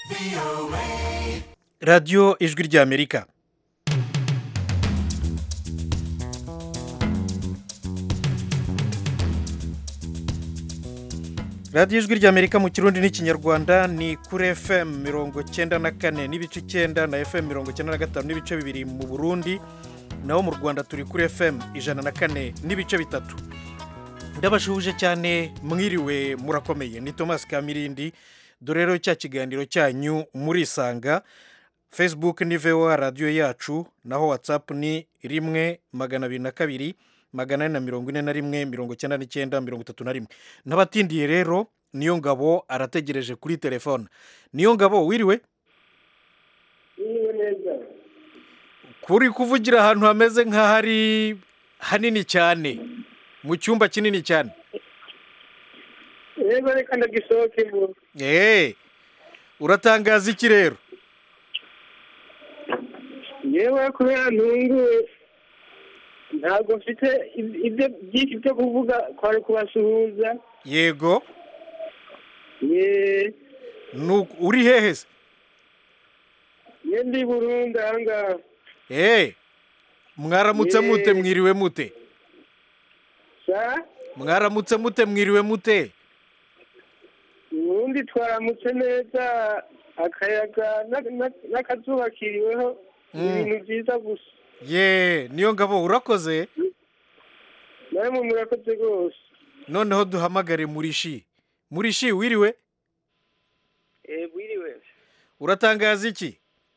radiyo ijwi ry'amerika radiyo ijwi ry'amerika mu kirundi n'ikinyarwanda ni kuri fm mirongo cyenda na kane n'ibice icyenda na fm mirongo cyenda na gatanu n'ibice bibiri mu burundi naho mu rwanda turi kuri fm ijana na kane n'ibice bitatu ndabashuhuje cyane mwiriwe murakomeye ni thomas kamirindi dore rero cya kiganiro cyanyu murisanga facebook ni voa radiyo yacu naho whatsapp ni rimwe magana abiri na kabiri magana ane na mirongo ine na rimwe mirongo icyenda n'icyenda mirongo itatu na rimwe n'abatindiye rero niyo ngabo arategereje kuri telefone niyo ngabo wiriwe niba neza kuri kuvugira ahantu hameze nk'ahari hanini cyane mu cyumba kinini cyane rero reka ndagisohokemo eee uratangaza iki rero yewe kubera ntunguwe ntabwo mfite ibyo byinshi byo kuvuga kwari kubasuhuza yego ye nu- uri hehe se ye ndi burundu aha ngaha eee mwaramutse Yee. mute mwiriwe mute sa mwaramutse mute mwiriwe mute ubundi twaramutse neza akayaga na- na- n'akazuba kiriweho Mm. ibintu byiza gusa ye niyo ngabo urakoze namwe murakoze rwose noneho duhamagare murishi murishi wiriwe wiriwe uratangaza iki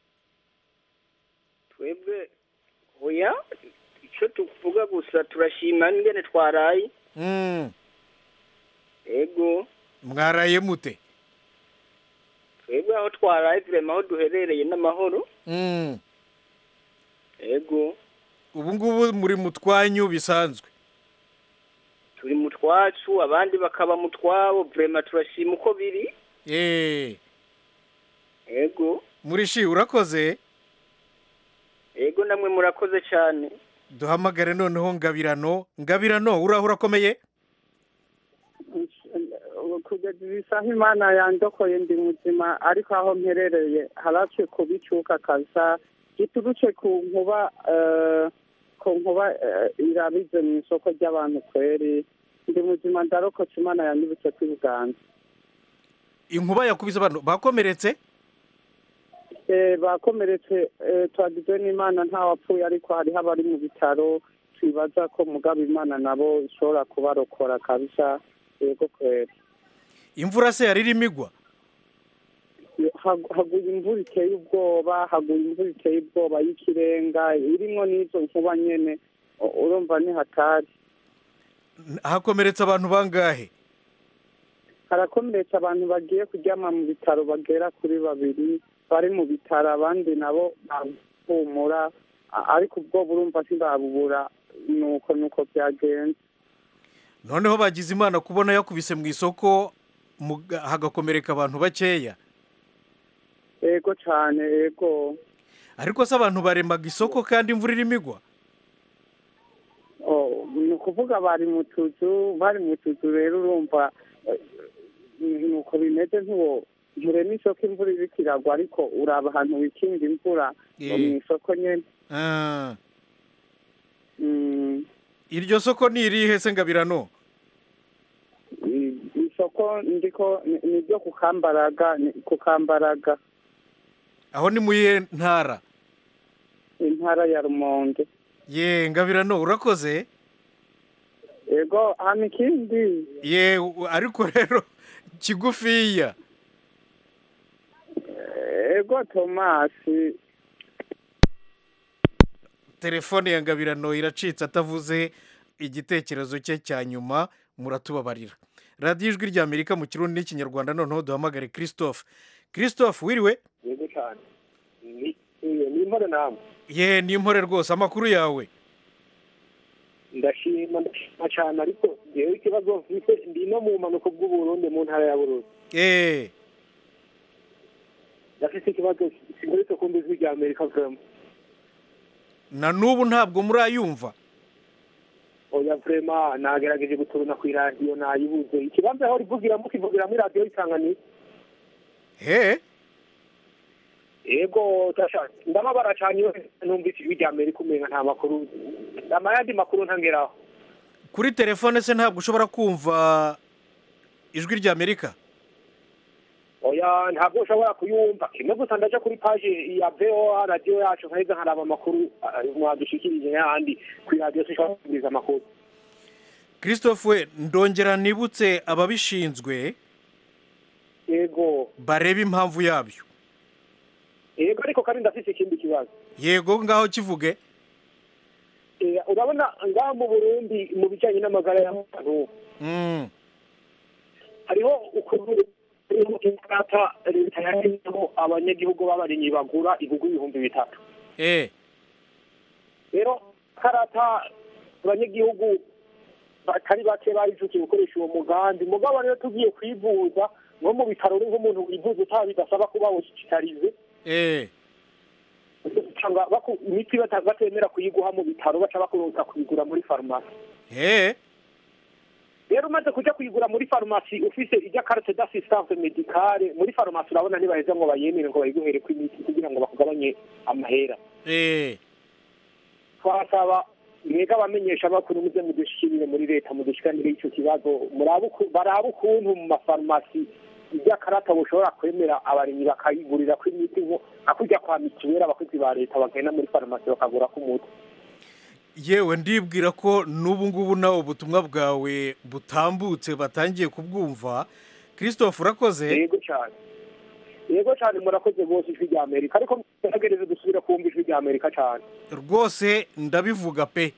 twebwe oya icyo tuvuga gusa turashima n'ingene twaraye Mm, ego mwaraye mute twebwe aho twaraye turema aho duherereye n'amahoro Mm, ego ubu ngubu muri mu twanyu bisanzwe turi mu twacu abandi bakaba mu twabo vrema turashima uko biri eee ego murishi urakoze ego namwe murakoze cyane duhamagare noneho ngabirano ngabirano uraho urakomeye kugeza izi saha imana yandokoye ndi muzima ariko aho mperereye harace kubicuka kaza giturutse ku nkuba eh, ku nkuba eh, irabize mu isoko ry'abantu kweri ndi muzima ndarokotse imana yanyibutse kuri uganda inkuba yakubise abantu bakomeretse Eh, bakomeretse eh, twagizwe n'imana ntawapfuye ariko hariho abari mu bitaro twibaza ko mugabo imana nabo ishobora kubarokora kabisa yego kweri imvura se yari irimo igwa Hag- haguye imvura iteye ubwoba haguye imvura iteye ubwoba y'ikirenga irimwo n'izo nkuba nyene U- urumva ni hatari hakomeretse abantu bangahe harakomeretse abantu bagiye kuryama mu bitaro bagera kuri babiri bari mu bitaro abandi nabo bahumura A- ariko ubwoba urumva ntibabubura nuko nuko byagenze noneho bagize imana kubona yakubise mu isoko mu- hagakomereka abantu bakeya ego cane ego ariko se abantu baremaga isoko kandi imvura irimo igwa Oh, ni ukuvuga bari mu tuzu bari mu tuzu rero urumva eh, nuko bimeze ntuwo nturema isoko imvura iriko iragwa ariko uraba ahantu wikinga imvura Eh. mu isoko nyene Ah, Mm, iryo soko ni irihe se ngabirano i- isoko ndiko ni- ni ryo ku kambaraga ni ku kambaraga aho ni mu iyihe ntara intara ya rumonge ye ngabirano urakoze ego hano ikindi ye u- ariko rero kigufiya ego tomasi telefone ya ngabirano iracitse atavuze igitekerezo cye cya nyuma muratubabarira radiyo ijwi ry'amerika mu kirundi n'ikinyarwanda noneho duhamagare christophe christophe wiriwe yego cyane ni ni impore namwe ye ni impore rwose amakuru yawe ndashima ndashima cyane ariko ngewe ikibazo mfite ndi no mu mpanuka bw'uburundi mu ntara ya burundi eee ndafite ikibazo kimuretse ku ijwi rya amerika vrema na n'ubu ntabwo murayumva oya vrema nagerageje guturuna ku iradiyo nayibuze ikibanza aho rivugiramo kivugiramo iradiyo isanganiro he yego tasha ndababara cyane iyo numvise ijwi rya amerika umenga nta makuru amayandi makuru ntangeraho kuri telefone se ntabwo ushobora kumva ijwi rya amerika oya ntabwo ushobora kuyumva kimwe gusa ndaja kuri paje ya voa radiyo yacu nkaheza nkaraba amakuru ah, mwadushikirije n'ahandi kuri radiyo sinshobora kumviriza amakuru christophe we ndongera nibutse ababishinzwe yego barebe impamvu yabyo yego ariko kandi ndafise ikindi kibazo yego ngaho kivuge Eh, urabona ngaha mu burundi mu bijyanye n'amagara y'abantu Mm, hariho ukuntu hariho ikarata leta yashyizeho abanyagihugu b'abarimyi bagura ibihugu ibihumbi bitatu eh rero karata abanyagihugu batari bake barijukiye gukoresha uwo mugambi mugabo rero tugiye kwivuza nko mu bitaro uri nk'umuntu wivuza utaha bidasaba kuba hospitalize eh usanga baku- imiti bata- batemera kuyiguha mu bitaro baca bakuruza kuyigura muri farumasi eh rero umaze kuja kuyigura muri farumasi ufise ijya carte d'assistance medicale muri farumasi urabona ntibaheza ngo bayemere ngo bayiguhereko imiti kugira ngo bakugabanye amahera eh twasaba mwega abamenyesha bakuru muze mudushikirire muri leta mudushikanire ico kibazo murabe uku- barabe ukuntu mu mafarumasi iby'akarata bushobora kwemera abarimyi bakayigurira ko imiti nko akujya kwa mituweli abakozi ba leta bagenda muri farumasi bakagura ko umuti yewe ndibwira ko n'ubu ngubu nawe ubutumwa bwawe butambutse batangiye kubwumva christophe urakoze yego cyane yego cyane murakoze rwose ijwi rya amerika ariko mugerageze dusubire kumva ijwi rya amerika cyane rwose ndabivuga pe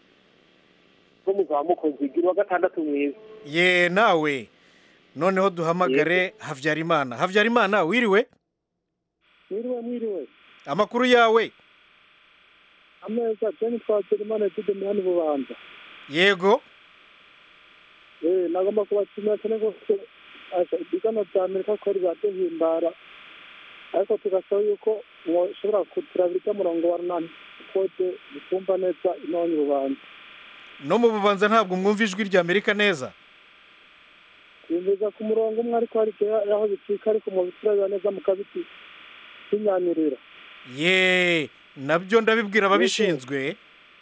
ko muzaba mukoze igira uwa gatandatu mwiza ye nawe noneho duhamagare habyarimana habyarimana wiriwe mwiriwe mwiriwe amakuru yawe ameza jeni twakira imana etude mihani bubanza yego eh nagomba kubashimira cyane rwose asha ibiganiro bya amerika ko biraduhimbara ariko tugasaba yuko mushobora kuturabira ijya murongo wa runani kode bitumva neza inonyi bubanza no mu bubanza ntabwo mwumva ijwi rya amerika neza yumviza ku murongo umwe ariko hari igihe aho bicika ariko mu biturabira neza mukabiti binyanirira ye nabyo ndabibwira ababishinzwe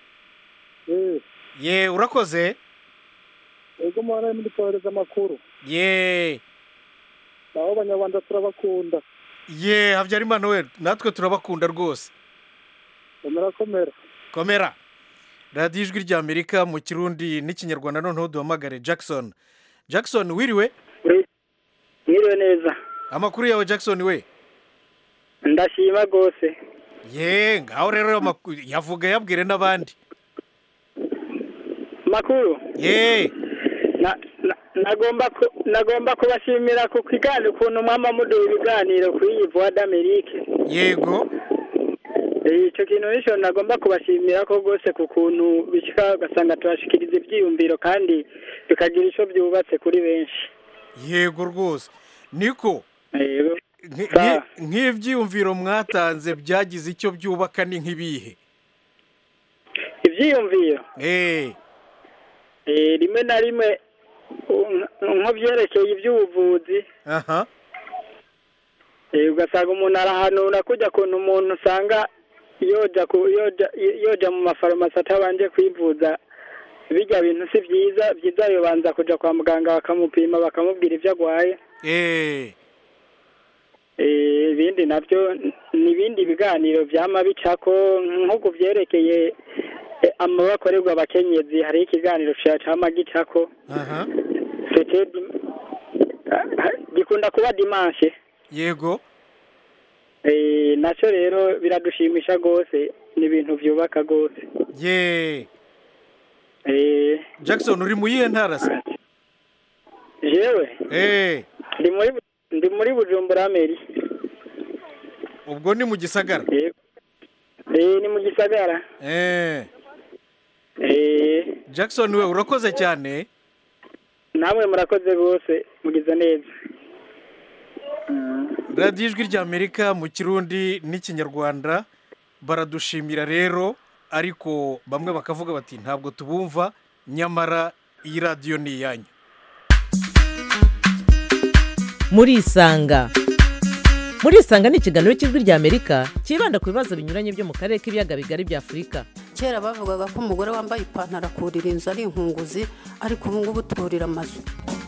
eh ye urakoze ego muhana muri kohereza amakuru ye aho abanyarwanda turabakunda ye habyarimana we natwe turabakunda rwose komera komera komera radiyo ijwi rya amerika mu kirundi n'ikinyarwanda noneho duhamagare jackson jackson wiriwe mwiriwe neza amakuru yawe jackson we ndashima rwose ye ngaho rero amakuru yavuga yabwire n'abandi makuru ye na- na- nagomba ku- nagomba kubashimira ku kiganiro ukuntu mwama muduha ibiganiro kuri iyi voix d'Amerique yego Eh, ico kintu nico nagomba kubashimira ko rwose ku kuntu bishika ugasanga turashikiriza ivyiyumviro kandi bikagira ico byubatse kuri benshi yego rwose niko Yego. nk- Sa- nk- nk'ibyiyumviro mwatanze byagize icyo byubaka ni nk'ibihe ivyiyumviro eh eh, rimwe na rimwe u- nko vyerekeye ivy'ubuvuzi aha Eh, ugasanga umuntu arahanura kujya kuntu umuntu usanga yoja ku yoja yoja mu mafarumasi atabanje kwivuza bijya bintu si byiza byiza yobanza kuja kwa muganga bakamupima bakamubwira ibyo agwaye eh Eh, ibindi nabyo ni ibindi biganiro vyama bicako nko ku vyerekeye eh, amabakorerwa abakenyezi hariho ikiganiro ca cama gicako aha C'était dim- ah, ah, gikunda kuba dimanche yego Eh, nacyo rero biradushimisha rwose ni ibintu byubaka rwose ye Eh, jackson uri mu yihe ntara se jewe eh ndi muri Bu- ndi muri bujumbura meri ubwo ni mu gisagara Eh, eh, ni mu gisagara eh Eh, jackson we urakoze cyane namwe murakoze rwose mugize neza radiyo ijwi rya amerika mu kirundi n'ikinyarwanda baradushimira rero ariko bamwe bakavuga bati ntabwo tubumva nyamara iyi radiyo ni iyanyu murisanga murisanga ni ikiganiro cy'ijwi ry'amerika cyibanda ku bibazo binyuranye byo mu karere k'ibiyaga bigari bya afurika kera bavugaga ko umugore wambaye ipantaro akurira inzu ari inkunguzi ariko ubu ngubu turira amazu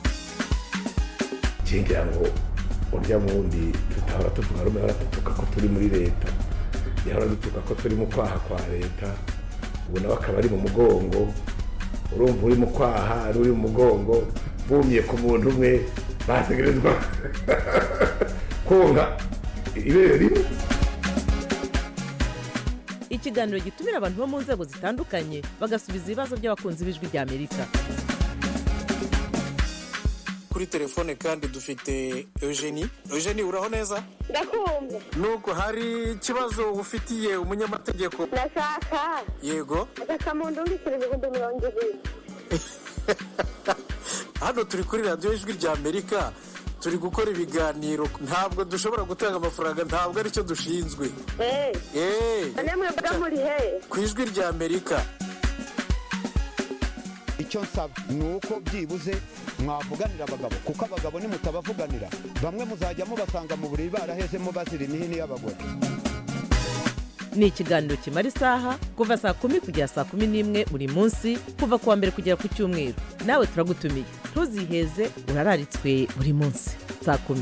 ngira ngo urya wundi tutahora tuvuga rumwe ahora dutuka ko turi muri leta yahora dutuka ko turi mu kwaha kwa leta ubu nawe akaba ari mu mugongo urumva uri mu kwaha ari uri mu mugongo bumye ku muntu umwe bategerezwa konka ibere rimwe ikiganiro gitumira abantu bo mu nzego zitandukanye bagasubiza ibibazo by'abakunzi b'ijwi ry'amerika kuri telefone kandi dufite eugenie eugenie uraho neza ndakumva nubwo hari ikibazo ufitiye umunyamategeko ndashaka yego agasamundu mbikira ibihumbi mirongo ibiri hano turi kuri radiyo ijwi rya amerika turi gukora ibiganiro ntabwo dushobora gutanga amafaranga ntabwo aricyo dushinzwe eee eee none mwebwe muri he ku ijwi rya amerika icyo nsaba ni uko byibuze mwavuganira abagabo kuko abagabo nimutabavuganira bamwe muzajya mubasanga mu buriri barahezemo bazira imihini y'abagore ni ikiganiro kimara isaha kuva saa kumi kugera saa kumi n'imwe buri munsi kuva ku wa mbere kugera ku cyumweru nawe turagutumiye ntuziheze urararitswe buri munsi saa kumi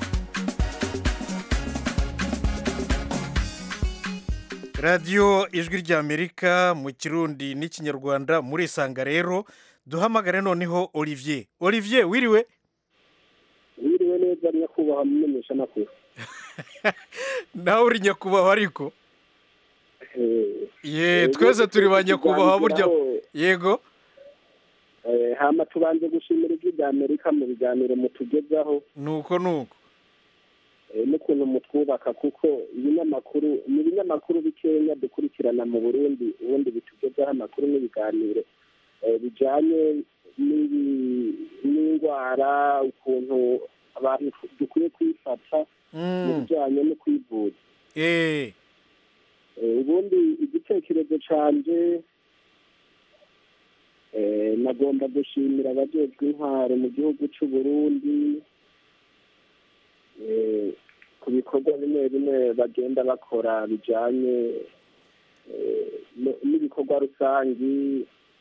radiyo ijwi rya amerika mu kirundi n'ikinyarwanda murisanga rero duhamagare noneho olivier olivier wiriwe wiriwe neza nyakubahwa mumenyesha amakuru nawe uri nyakubahwa ariko Eh, ye Eh, twese turi ba nibyo nyakubahwa burya tuganiraho. yego eh, hama tubanze gushimira ijwi rya amerika mu biganiro mutugezaho nuko nuko eh, n'ukuntu mutwubaka kuko ibinyamakuru ni ibinyamakuru bikenya dukurikirana mu burundi ubundi bitugezaho amakuru n'ibiganiro eh, bijanye n'ibi- n'indwara ukuntu abantu dukwiye kwifata mu Mm, bijanye no kwivuza eh, Eh, ubundi igitekerezo canje eh, nagomba gushimira abajejwe intwaro mu gihugu c'u Burundi eh, ku bikorwa bimwe bimwe bagenda bakora bijanye eh, no- n'ibikorwa rusangi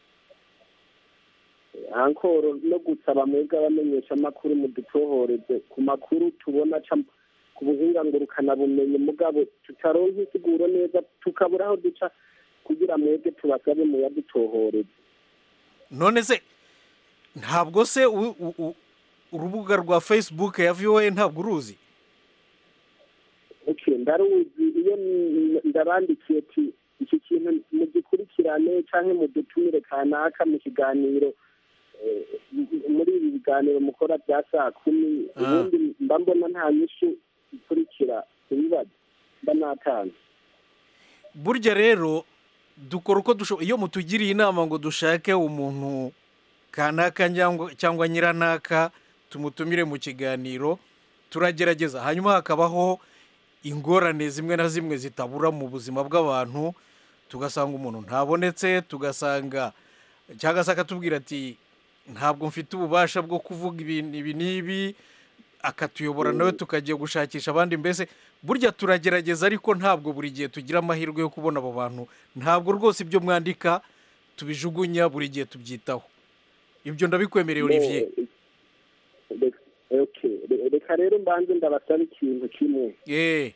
Eh, ankoro no gusaba mwebwe abamenyesha amakuru mudutohoreze ku makuru tubona ca ku buhinga ngurukanabumenyi mugabo tutaronka insiguro neza tukabura aho duca kugira mwebwe tubasabe muyadutohoreze none se ntabwo se u- u- u- urubuga rwa facebook ya voa ntabwo uruzi okay ndaruzi iyo n- ndabandikiye ti iki kintu mugikurikirane canke mudutumire kanaka mu kiganiro eh, m- muri ibi biganiro mukora bya saa kumi Ah. ubundi mba mbona nta nyishu ikurikira ibibazo mba natanze burya rero dukora uko dushoboye iyo mutugiriye inama ngo dushake umuntu kanaka cyangwa cyangwa nyiranaka tumutumire mu kiganiro turagerageza hanyuma hakabaho ingorane zimwe na zimwe zitabura mu buzima bw'abantu tugasanga umuntu ntabonetse tugasanga cyangwa se akatubwira ati ntabwo mfite ububasha bwo kuvuga ibintu ibi n'ibi akatuyobora nawe tukagiye gushakisha abandi mbese burya turagerageza ariko ntabwo buri gihe tugira amahirwe yo kubona abo bantu ntabwo rwose ibyo mwandika tubijugunya buri gihe tubyitaho ibyo ndabikwemereye olivier Eh, reka- okay. Re- reka rero mbanze ndabasaba ikintu kimwe yeee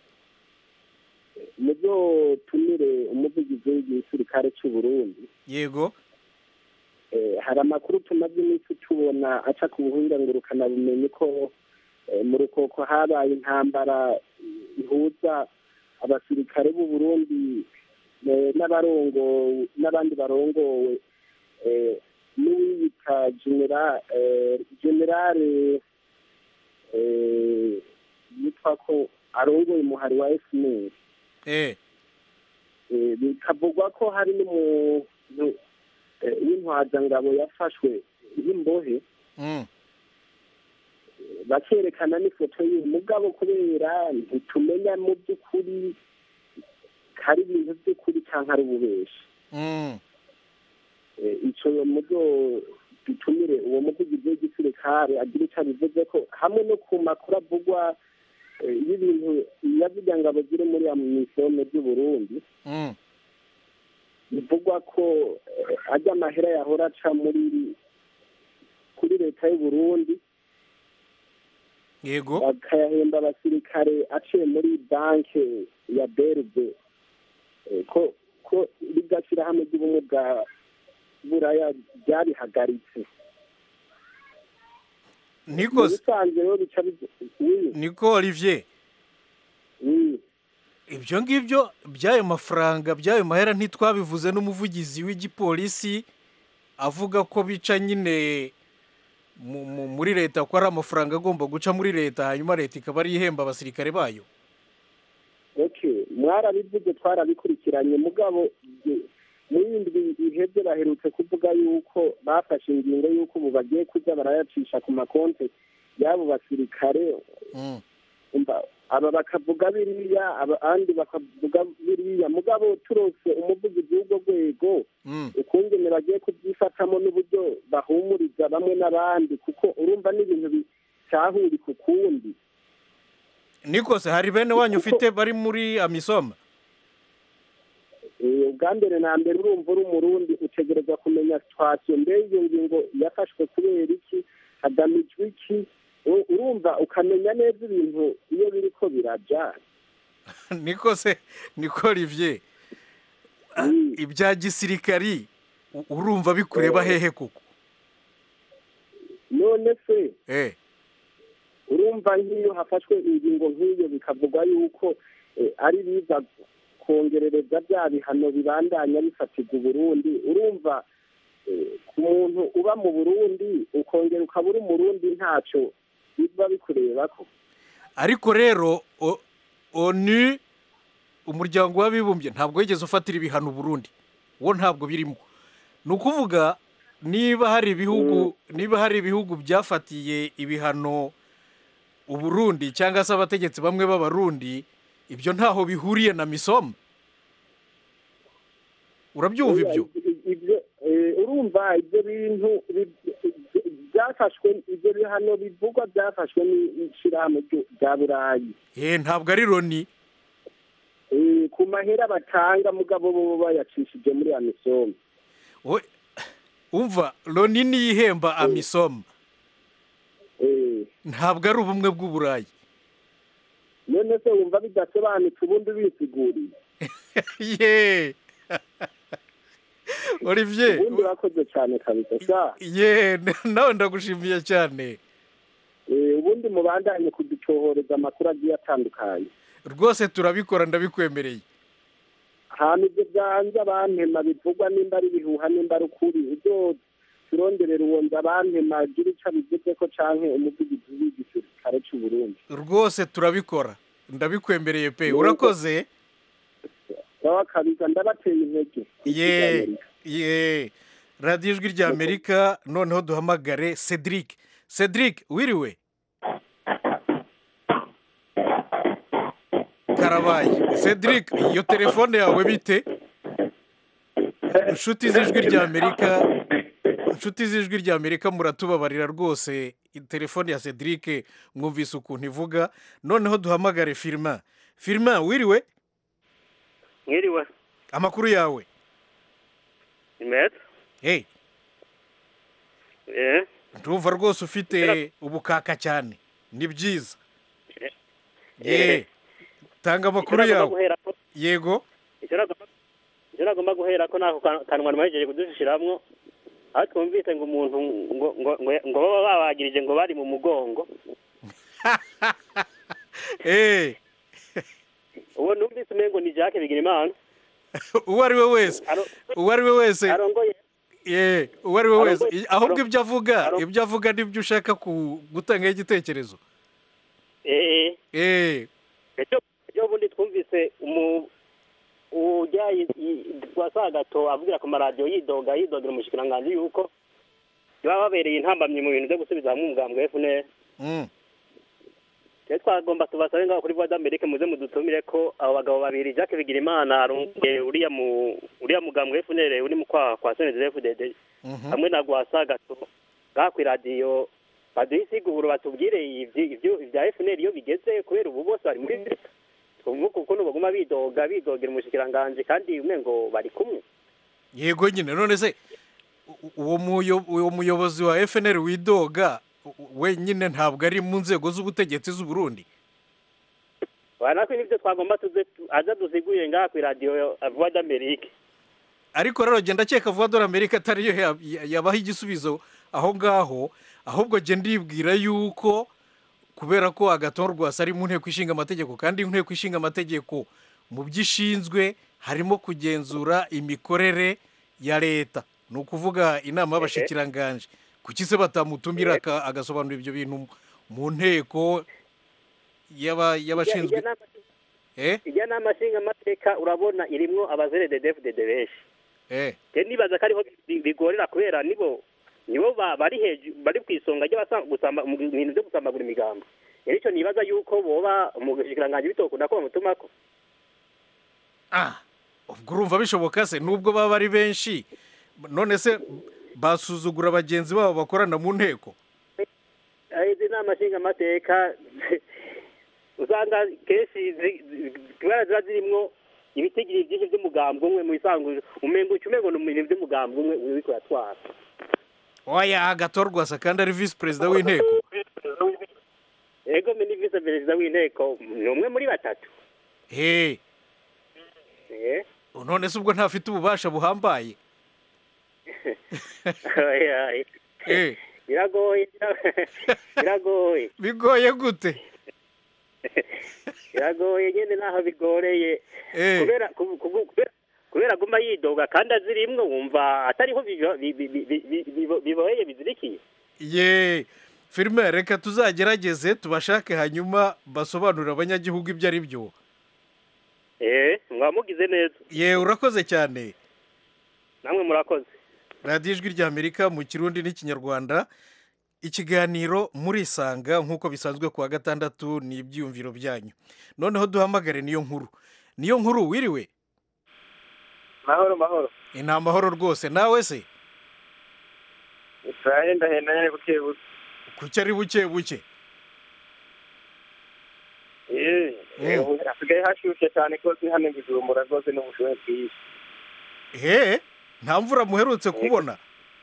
muzotumire umuvugizi w'igisirikare cy'u Burundi yego Eh, hari amakuru tumaze iminsi tubona aca ku buhinga ngurukanabumenyi ko eh, mu rukoko habaye intambara ihuza abasirikare b'u Burundi eh, n'abarongo n'abandi barongowe eh, n'uwiyita genera eh, generale eh, yitwa ko arongoye umuhari wa FNL eee Eh, bikavugwa ko hari n'umuntu eh, w'intwazangabo yafashwe nk'imbohe mm. bakerekana n'ifoto yiwe mugabo kubera ntitumenya mu by'ukuri hari ibintu by'ukuri cyangwa ari ububeshi Mm. Eh, ico muzo dutumire uwo muvugizi w'igisirikare agira icyo abivuze ko hamwe no ku makuru avugwa eh, y'ibintu yavuga ngabo ziri muri amisome by'uburundi Mm. bivugwa ko eh, ajya amahera yahora aca muri kuri leta y'uburundi yego bakayahemba abasirikare aciye muri banki ya berbe Eh, ko ko rirya shyirahamwe ry'ubumwe bwa buraya ryarihagaritse niko Mu bisanzwe rero bica bi- oui, niko olivier oui. ibyo ngibyo by'ayo mafaranga by'ayo mahera ntitwabivuze n'umuvugizi w'igipolisi avuga ko bica nyine mu- mu- muri leta ko ari amafaranga agomba guca muri leta hanyuma leta ikaba ariyo ihemba abasirikare bayo okay mwarabivuze twarabikurikiranye mugabo je- mu yindi ihebye baherutse kuvuga yuko bafashe ingingo y'uko ubu bagiye kujya barayacisha ku makonti y'abo basirikare Mm. umva aba bakavuga biriya abandi bakavuga biriya mugabo turose umuvugizi w'ubwo rwego Mm. ukungene bagiye kubyifatamo n'uburyo bahumuriza bamwe n'abandi kuko urumva n'ibintu bitahuri ku kundi nikose hari bene wanyu ufite bari muri amisoma Eh, ubwa mbere na mbere urumva uri umurundi utegereza kumenya situwasiyo mbere iyo ngingo yafashwe kubera iki hagamijwe iki U- urumva ukamenya neza ibintu iyo biri ko birajya nikose niko olivier ibya gisirikari u- urumva bikureba hehe koko none se eh urumva nk'iyo hafashwe ingingo nk'iyo bikavugwa yuko eh, ari biza kongerereza bya bihano bibandanya bifatirwa uburundi urumva eh, ku muntu uba mu burundi ukongera ukaba uri umurundi ntacyo biba bikureba ko ariko rero o- onu umuryango w'abibumbye ntabwo wigeze ufatira ibihano Burundi wo ntabwo birimo ni ukuvuga niba hari ibihugu niba hari ibihugu byafatiye ibihano uburundi cyangwa se abategetsi bamwe b'abarundi ibyo ntaho bihuriye na misomo urabyumva ibyo ibyo eh, urumva ibyo bintu bi- bi- byafashwe ibyo bihano bivugwa byafashwe n'ishyirahamwe ryo- rya burayi eh ntabwo ari loni Eh, ku mahera batanga mugabo bo bayacishije muri amisomo We- umva loni niyo ihemba amisomo ntabwo ari ubumwe bw'uburayi none se wumva bidasobanutse ubundi bisiguriye ye olivier ubundi urakoze cyane kabisa sha ye nawe ndagushimiye cyane Eh, ubundi mubandanye kuducohoreza amakuru agiye atandukanye rwose turabikora ndabikwemereye ahantu ibyo byanze abantema bivugwa nimba ari ibihuha nimba ari ukuri ibyo turonderera uwonza abantema gira ico abivuze ko canke umuvugizi w'igisirikare c'uburundi rwose turabikora ndabikwemereye pe Yego. urakoze baba kabiza ndabateye intege ye ye radiyo ijwi rya amerika noneho duhamagare cedric cedric wiriwe karabaye cedric iyo telefone yawe bite inshuti z'ijwi rya amerika inshuti z'ijwi rya amerika muratubabarira rwose telefone ya cedric mwumvise ukuntu ivuga noneho duhamagare firima firima wiriwe mwiriwe amakuru yawe ni meza hey eh ndumva rwose ufite ubukaka cyane ni byiza Eh. ye tanga amakuru Icyo nagomba yawe guhera ko- yego icyo nagomba icyo nagomba guhera ko nako kan- kanwa namahejeje kudushiramwo aho twumvise ngo umuntu ngo ngo ngo ngo baba babagirije ngo bari mu mugongo eh uwo numvise umengo ni Jacques Bigirimana uwo ari we wese uwo ari we wese arongoye ye uwo ari we wese Arongoye- I- ahubwo aron- ibyo avuga aron- ibyo avuga nibyo ushaka ku- gutangaho igitekerezo eh eh ejo ejo bundi twumvise umu ujya wasagato avugira ku maradiyo yidoga yidogera umushikiranganji yuko baba babereye intambamyi mu bintu byo gusubiza hamwe umugambwe FNL mm. rero twagomba tubasabe ngaho kuri voix d'Amerique muze mudutumire ko abo bagabo babiri Jacques Bigirimana arongoye uriya mu uriya mugambwe FNL uri mu kwaha kwa CNDD-FDD Mhm. hamwe na Gwasagato ngaha ku iradiyo baduhe isiguro batubwire ibyo ibyo- ibya FNL iyo bigeze kubera ubu bose bari muri leta twumva ukuntu baguma bidoga bidogera umushikiranganji kandi umengo bari kumwe yego nyine none se u- uwo muyo- uwo muyobozi wa fnr widoga u- wenyine ntabwo ari mu nzego z'ubutegetsi z'u Burundi natwe nibyo twagomba tuze tu- aza duziguye ngaha ku iradiyo voix d'Amerique ariko rero genda akeka vuba dore amerika atariyo ya- ya- yabaha igisubizo aho ngaho ahubwo genda ndibwira yuko kubera ko agaton rwasa ari mu nteko ishinga amategeko kandi inteko ishinga amategeko mu byo ishinzwe harimo kugenzura imikorere ya leta ni ukuvuga inama y'abashikiranganji kuki se batamutumira aka- agasobanura ibyo bintu mu nteko y'aba- y'abashinzwe Ijya- ijya eh ijya nama nshingamateka urabona irimwo abazerededefudede benshi eh je nibaza ko ariho bi- bigorera kubera nibo nibo ba- bari hejuru bari ku isonga ry'abasa- gusamba- mu bintu byo gusambagura imigambo rero icyo nibaza yuko boba mu bushikiranganji bitokunda ko bamutumako ah ubwo urumva bishoboka se nubwo baba ari benshi none se basuzugura bagenzi babo bakorana mu nteko Eh, izi nama nshingamateka usanga kenshi zi- zi- kubera ziba zirimwo ibitigiri byinshi by'umugambi umwe mu bisanzwe umengo uca umengo ni ibintu by'umugambi umwe uriko uratwara oya agatorwasa kandi ari visi perezida w'inteko ego mini visi perezida w'inteko ni umwe muri batatu he Eh, none se ubwo ntafite ububasha buhambaye oya, eh. eh biragoye biragoye bigoye gute biragoye nyine naho bigoreye Eh. kubera ku- ku- kubera- kubera aguma yidoga kandi azirimwo wumva atariho bibo- bi- bi- bi- bi- bibo- biboheye bizirikiye ye filime reka tuzagerageze tubashake hanyuma basobanurire abanyagihugu ibyo ari byo eh mwamugize neza ye urakoze cyane namwe murakoze radiyo ijwi ry'amerika mu kirundi n'ikinyarwanda ikiganiro murisanga nk'uko bisanzwe ku wa gatandatu ni ibyiyumviro byanyu noneho duhamagare niyo nkuru niyo nkuru wiriwe mahoro mahoro ni amahoro rwose nawe se turahendahenda nyine buke buke kuki ari buke buke Eh, eh, ubu hasigaye hashyushye cyane rwose hano i bujumbura rwose n'ubushuhe bwinshi he nta mvura muherutse kubona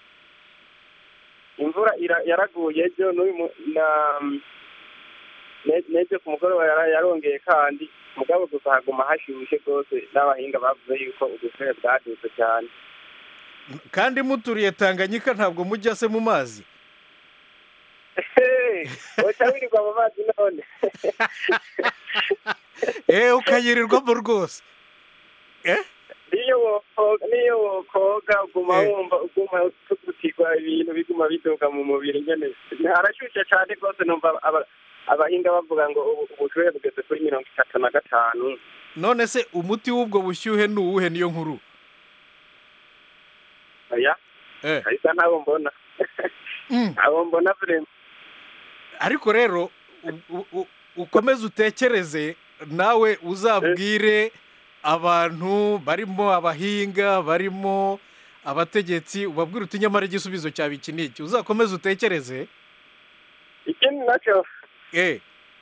imvura ira- yaraguye ejo n'uyu mu- na ne- n'ejo ku mugoroba yara- yarongeye kandi mugabo gusa haguma hashyushye rwose n'abahinga bavuze yuko ubushuhe bwadutse cyane kandi muturiye tanganyika ntabwo mujya se mu mazi woca wirirwa mu mazi none eee ukayirirwamo rwose niyo wokoga niyo wokoga uguma wumva uguma tugutirwa ibintu biguma biduga mu mubiri nyene harashyushye cyane rwose numva aba- abahinga bavuga ngo ubu- ubushuhe bugeze kuri mirongo itatu na gatanu none se umuti w'ubwo bushyuhe ni uwuhe niyo nkuru oya Eh. kahisa ntabo mbona abo mbona vrema ariko rero u- u- u- ukomeze utekereze nawe uzabwire abantu barimo abahinga barimo abategetsi ubabwire uti nyamara igisubizo cyaba iki n'iki uzakomeze utekereze ikindi nacyo eh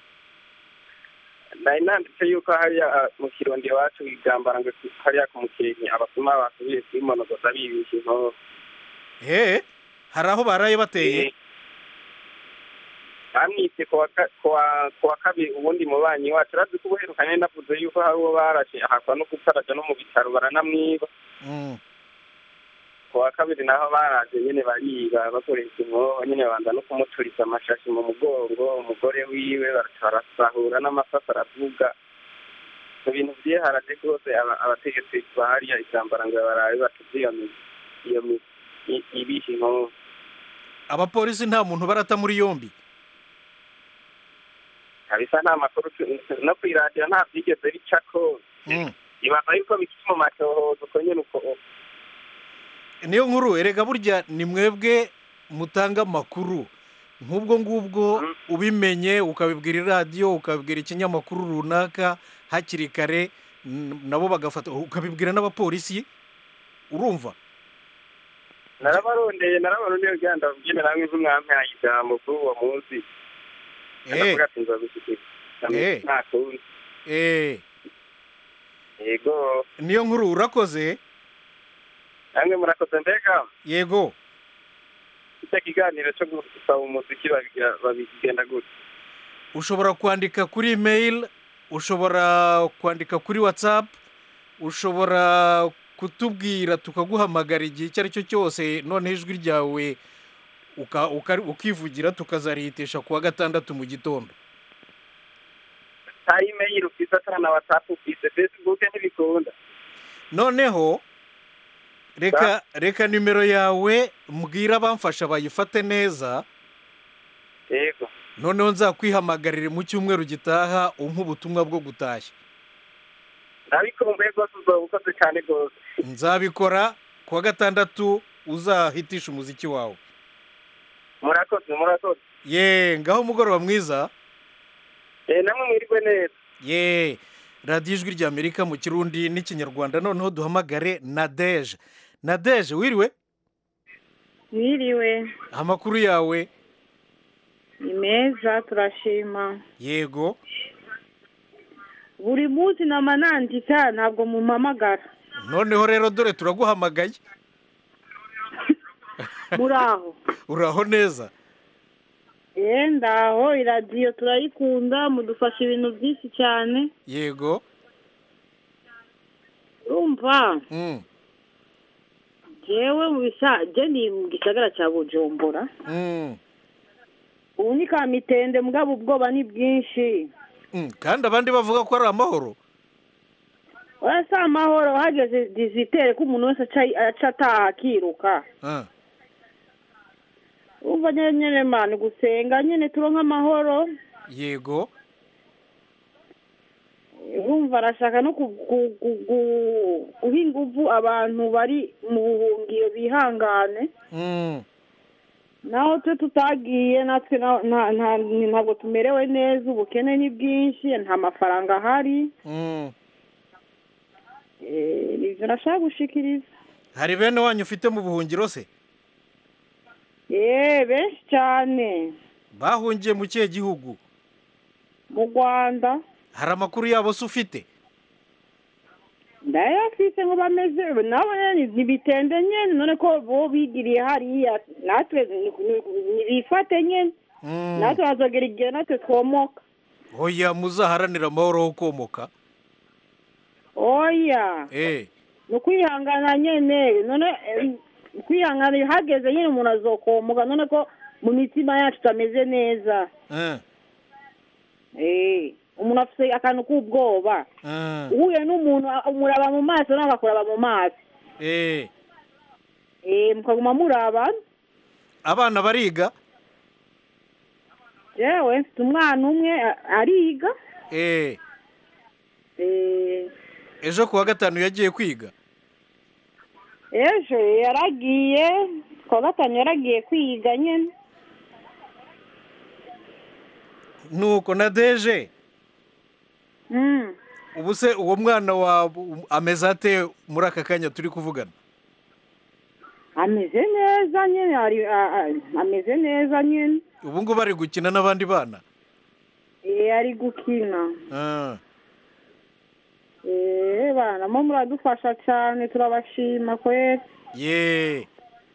nari nanditse yuko hariya ah, mu kirundi iwacu igambara ngo hariya ku mukenke abasuma basubiye kwimonogoza bibisha inkoho he hari aho baraye bateye bamwise ku wa ka- ku wa- ku wa kabiri ubundi mubanyi wacu urazi ko ubuherukanye navuze yuko hari uwo barashe ahakwa no gutaraja no mu bitaro baranamwiba Mm. ku wa kabiri naho baraje nyene bariba bakoresha inkoho nyene babanza no kumuturiza amashashi mu mugongo umugore wiwe baraca barasahura n'amasasa aravuga mu bintu vyiharaje rwose aba- abategetsi bahariya isambara ngo barabe batuze iyo mi- iyo mi- i- ibisha inkoho abapolisi nta muntu barata muri yombi kabisa nta makuru tu- no kwiradiyo nta vyigeze bicako Mm. ibaza yuko bikiri mu matohoza uko nyene uko niyo nkuru erega burya ni mwebwe mutanga amakuru nk'ubwo ngubwo ubimenye ukabibwira iradiyo ukabibwira ikinyamakuru runaka hakiri kare n- nabo bagafata ukabibwira n'abapolisi urumva narabarondeye narabarondeye kugira ngo ndababwire namwe nk'umwampaye ijambo kuri uwo munsi ndavuga ati nzabishyikira Eh. nta kundi eh yego niyo nkuru urakoze namwe murakoze mbega yego icyo kiganiro cyo gusaba umuziki babigira- babigenda gutya ushobora kwandika kuri email ushobora kwandika kuri whatsapp ushobora kutubwira tukaguhamagara igihe icyo ari cyo cyose noneho ijwi ryawe uka- uka- ukivugira tukazarihitisha ku wa gatandatu mu gitondo nta imeyili ufite ata na watsapu ufite facebook ntibikunda noneho reka reka nimero yawe mbwira abamfasha bayifate neza yego noneho nzakwihamagarire mu cyumweru gitaha umpa ubutumwa bwo gutashya nabikumbuye rwose uzaba ukoze cyane rwose nzabikora ku wa gatandatu uzahitisha umuziki wawe murakoze murakoze ye ngaho umugoroba mwiza Eh, namwe mwirwe neza ye radiyo ijwi rya amerika mu kirundi n'ikinyarwanda noneho duhamagare nadeje nadeje wiriwe Mwiriwe amakuru yawe ni meza turashima yego buri munsi nama nandika ntabwo mumpamagara noneho rero dore turaguhamagaye muri aho uraho neza eee ndaho iradiyo turayikunda mudufasha ibintu byinshi cyane yego urumva Mm, jewe mu bisa je ni mu gisagara cya bujumbura mm, ubu ni ka mitende mugabo ubwoba ni bwinshi mm. kandi abandi bavuga ko ari amahoro oya si amahoro hageze dizitere ko umuntu wese aca- aca ataha akiruka Ah, urumva nyine nyine mani gusenga nyine turonka amahoro yego urumva arashaka no ku- ku- ku- ku- guha ingufu abantu bari mu buhungiro bihangane Mm, naho twe tutagiye natwe na- nta- nta- ntabwo tumerewe neza ubukene ni bwinshi nta mafaranga ahari mm. Eh, nivyo nashaka gushikiriza hari bene wanyu ufite mu buhungiro se yeee benshi cyane bahungiye mu kihe gihugu mu rwanda hari amakuru yabo se ufite ndayafise ngo bameze nabo nyene ntibitende nyene none ko bo bigiriye hariya natwe ni- ni- nibifate nyene Mm. natwe hazogera igihe natwe twomoka oya muzaharanira amahoro ho komoka oya eh ni ukwihangana nyene none eh, kwihangana hageze nyine umuntu azokomoka none ko mu mitima yacu tutameze neza eh Eh, umuntu afite akantu k'ubwoba eh uhuye n'umuntu a- umuraba mu maso nawe akakuraba mu maso eh Eh, mukaguma muraba abana bariga jewe mfite umwana umwe a- ariga eh Eh, ejo ku wa gatanu yagiye kwiga ejo yaragiye kuwa gatanu yaragiye kwiga nyine nuko na deje Mm. ubu se uwo mwana wa ameze ate muri aka kanya turi kuvugana ameze neza nyine ari a- a- ameze neza nyine ubu ngubu ari gukina n'abandi bana Eh, ari gukina Ah, Eh, bana mo muradufasha cyane turabashima kweri ye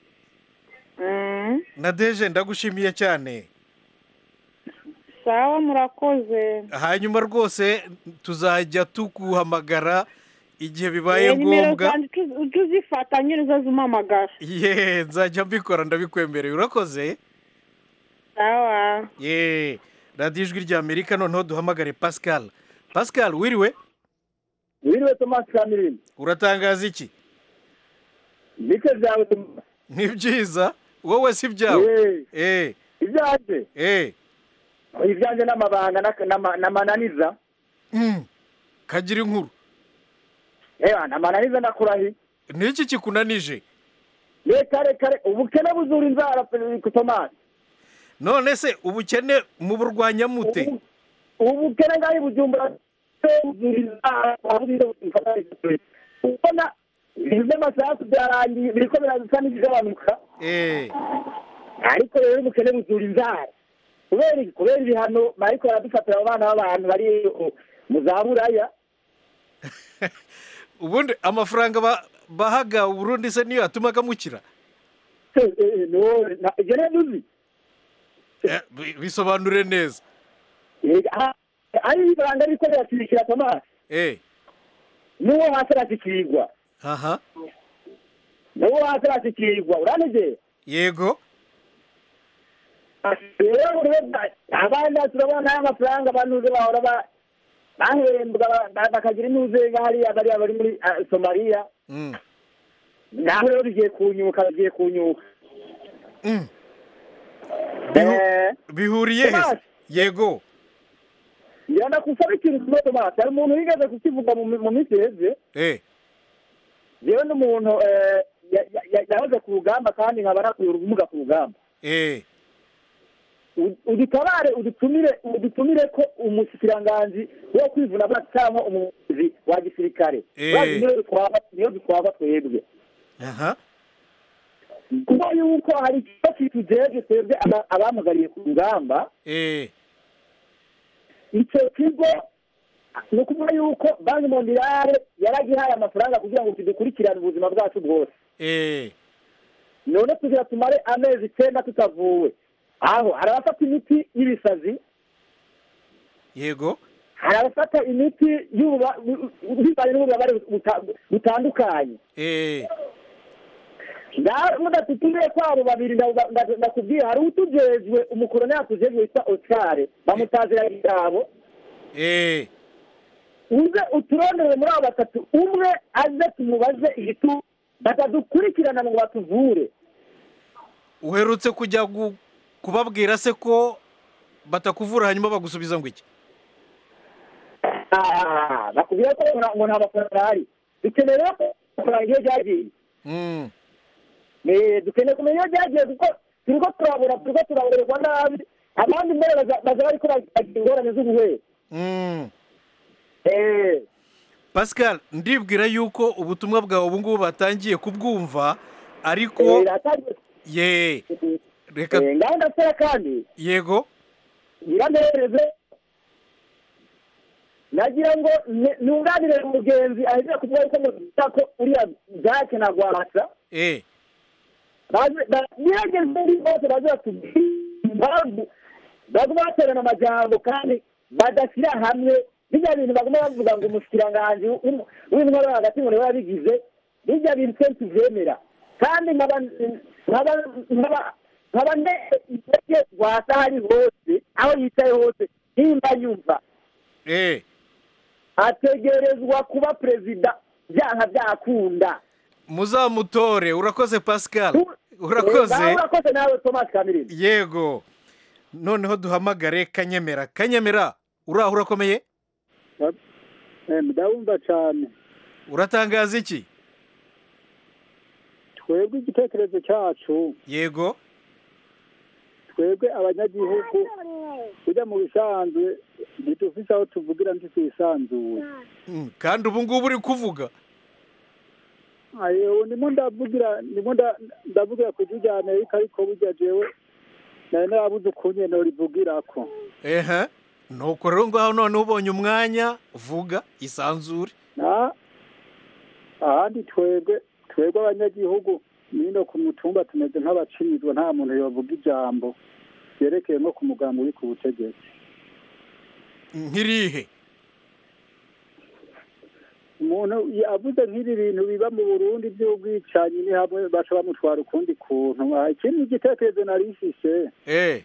Mm. na deje ndagushimiye cyane sawa murakoze hanyuma rwose tuzajya tuguhamagara igihe bibaye Eh, nimero ngombwa zanjye tu- ujye uzifata nyine uzaze umpamagara ye nzajya mbikora ndabikwemereye urakoze sawa ye radiyo ijwi rya amerika noneho duhamagare pascal pascal wiriwe wiriwe tomasi kamirindi uratangaza iki bike byawe ni byiza wowe si byawe eh ibyanjye eh ibyanjye n'amabanga n'aka- n'ama- n'amananiza Mm. kagira inkuru ewa n'amananiza ndakurahiye niki kikunanije reka reka reka ubukene buzura inzara pe- tomasi none se ubukene muburwanya mute ubukene ngaho i bujumbura buzura inzara ubona ibintu by'amasasu byarangiye biriko biraza n'ibigabanuka eh ariko rero ubukene buzura inzara kubera iki kubera ibihano bariko baradufatira abo bana b'abantu bari mu za buraya ubundi amafaranga ba- bahaga uburundi se niyo yatumaga mukira ibyo rero uzi Eh, bi- bisobanure neza ari ifaranga riko rirashirikira tomasi eh n'uwo hasi arashikirwa aha n'uwo hasi arashikirwa uranegera yego rero rero abandi turabona amafaranga abantu bahora ba- bahembwa ba- bakagira inuze hariya bariya bari muri ah, somaliya Mm. naho rero bigiye kunyuka bigiye kunyuka Bihu- bihuriye he se? Tomasi. yego ngenda kusaba ikintu kimwe tomasi hari umuntu wigeze kukivuga mu mi- mu minsi iheze eh yewe n'umuntu eh, ya- ya- ya- yahoze ku rugamba kandi nkaba nakuyura ubumuga ku rugamba eh U- udutabare udutumire udutumire ko umushikiranganji wo kwivuna bwa cyangwa umuyobozi wa gisirikare Eh. Urazi niyo dutwara niyo dutwara twebwe aha kuko yuko hari ikigo kitujejwe twebwe aba- abamugariye ku rugamba eh icyo kigo ni ukuvuga yuko banki mondiale yaragihaye amafaranga kugira ngo kidukurikirane ubuzima bwacu bwose eh none kugira tumare amezi icyenda tutavuwe aho hari abafata imiti y'ibisazi yego hari abafata imiti y'ububa- bivanye n'ububabare buta- butandukanye eh ngaho mudatutumiye kwabo babiri nda- nda- ndakubwira hari utujejwe umukoroni yatujejwe witwa oscar bamutazira igitabo eh uze uturondere muri abo batatu umwe aze tumubaze igitu batadukurikirana ngo batuvure uherutse kujya gu- kubabwira se ko batakuvura hanyuma bagusubiza ngo iki Ah, bakubwira ko ngo nta- ngo nta mafaranga ahari dukeneye rero ko amafaranga iyo ryagiye Mm. Eh, dukeneye kumenya iyo ryagiye kuko turiko turabura turiko turaburerwa nabi abandi mbere baza baza bariko bagira ingorane z'ubuhwere Mm. Eh, pascal ndibwira yuko ubutumwa bwawe ubu ngubu batangiye kubwumva ariko eh, ratangiye- ye reka eh, ngaho ndasera kandi yego nyirantereze nagira ngo ne- nunganire umugenzi aheze kuvuga yuko ngo ko uriya jake na rwabasa eh nirageze muri bose baze batubwire impamvu baguma baterana amajambo kandi badashyira hamwe bijya bintu baguma bavuga ngo umushikiranganji w'im- w'intwaro hagati ngo niwe yabigize bijya bintu twe tuvyemera kandi nkaba nkaba nkaba nkaba ndege rwasa hari hose aho yicaye hose nimba yumva eh ategerezwa kuba perezida byanka byakunda muzamutore urakoze pascal Eh, urakoze nawe urakoze nawe thomas kamirindi yego noneho duhamagare kanyemera kanyemera uraho urakomeye ndabumva cyane uratangaza iki twebwe igitekerezo cyacu yego twebwe abanyagihugu tujya mu bisanzwe ntidufise aho tuvugira ntitwisanzuye Mm, kandi ubu ngubu uri kuvuga ayo ndimo ndavugira ndimo nda- ndavugira ku ijwi rya amerika ariko burya jewe nari narabuze ukuntu norivugirako ehe nuko rero ngaho noneho ubonye umwanya vuga isanzure na ahandi twebwe twebwe abanyagihugu nino ku mutumba tumeze nk'abacinizwa nta muntu yovuga ijambo ryerekeye nko ku mugambi uri ku butegetsi nkirihe umuntu avuze nk'ibi bintu biba mu burundi by'ubwicanyi ni hamwe baca bamutwara ukundi kuntu Ah, ikindi gitekerezo nari ifise eh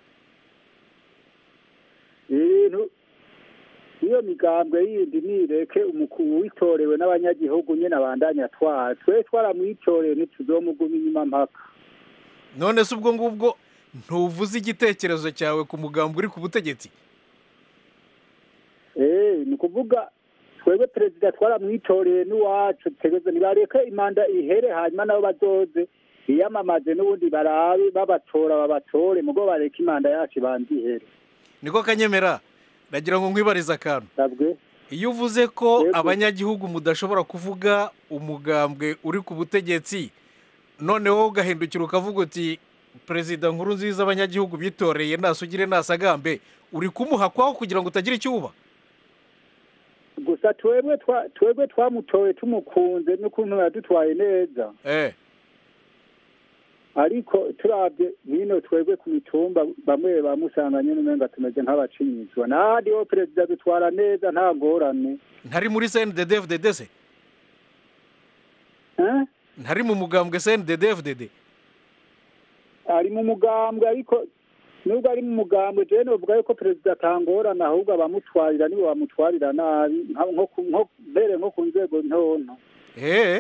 ibintu iyo migambwe yindi nireke umukuru witorewe n'abanyagihugu nyine abandanya atwara twe twaramwitoreye ntituzomuguma inyuma mpaka none se ubwo ngubwo ntuvuze igitekerezo cyawe ku mugambi uri ku butegetsi Eh, ni ukuvuga twebwe perezida twaramwitoreye n'iwacu tegeze nibareke imanda ihere hanyuma nabo bazoze biyamamaze n'ubundi barabe babatora babatore mugo bareke imanda yacu ibanze ihere niko kanyemera ndagira ngo nkwibarize akantu sabwe iyo uvuze ko abanyagihugu mudashobora kuvuga umugambwe uri ku butegetsi noneho ugahindukira ukavuga uti perezida nkuru nziza abanyagihugu bitoreye nasugire nasagambe uri kumuhakwaho kugira ngo utagira icyo uba gusa twebwe twa- twebwe twamutoye tumukunze n'ukuntu yadutwaye neza eh ariko turabye hino twebwe ku mitumba bamwe bamusanganye n'umenga tumeze nk'abacinyizwa n'ahandi ho perezida dutwara neza nta ngorane ntari muri cndddfdd se Eh? ntari mu mugambwe cndddfdd ari mu mugambwe ariko nubwo ari mu mugambwe jewe novuga yuko perezida atangorana ahubwo abamutwarira nibo bamutwarira nabi nka- nko ku- nko mbere nko ku nzego ntonto eh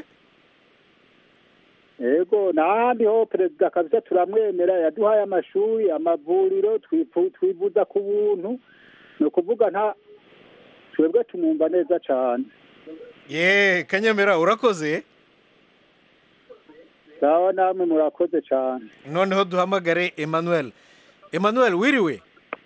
yego n'ahandi ho perezida kabisa turamwemera yaduhaye amashuri amavuriro twifu- twivuza ku buntu ni ukuvuga nta twebwe tumwumva neza cyane ye kanyemera urakoze sawa namwe murakoze cyane noneho duhamagare emmanuel emmanuel wiriwe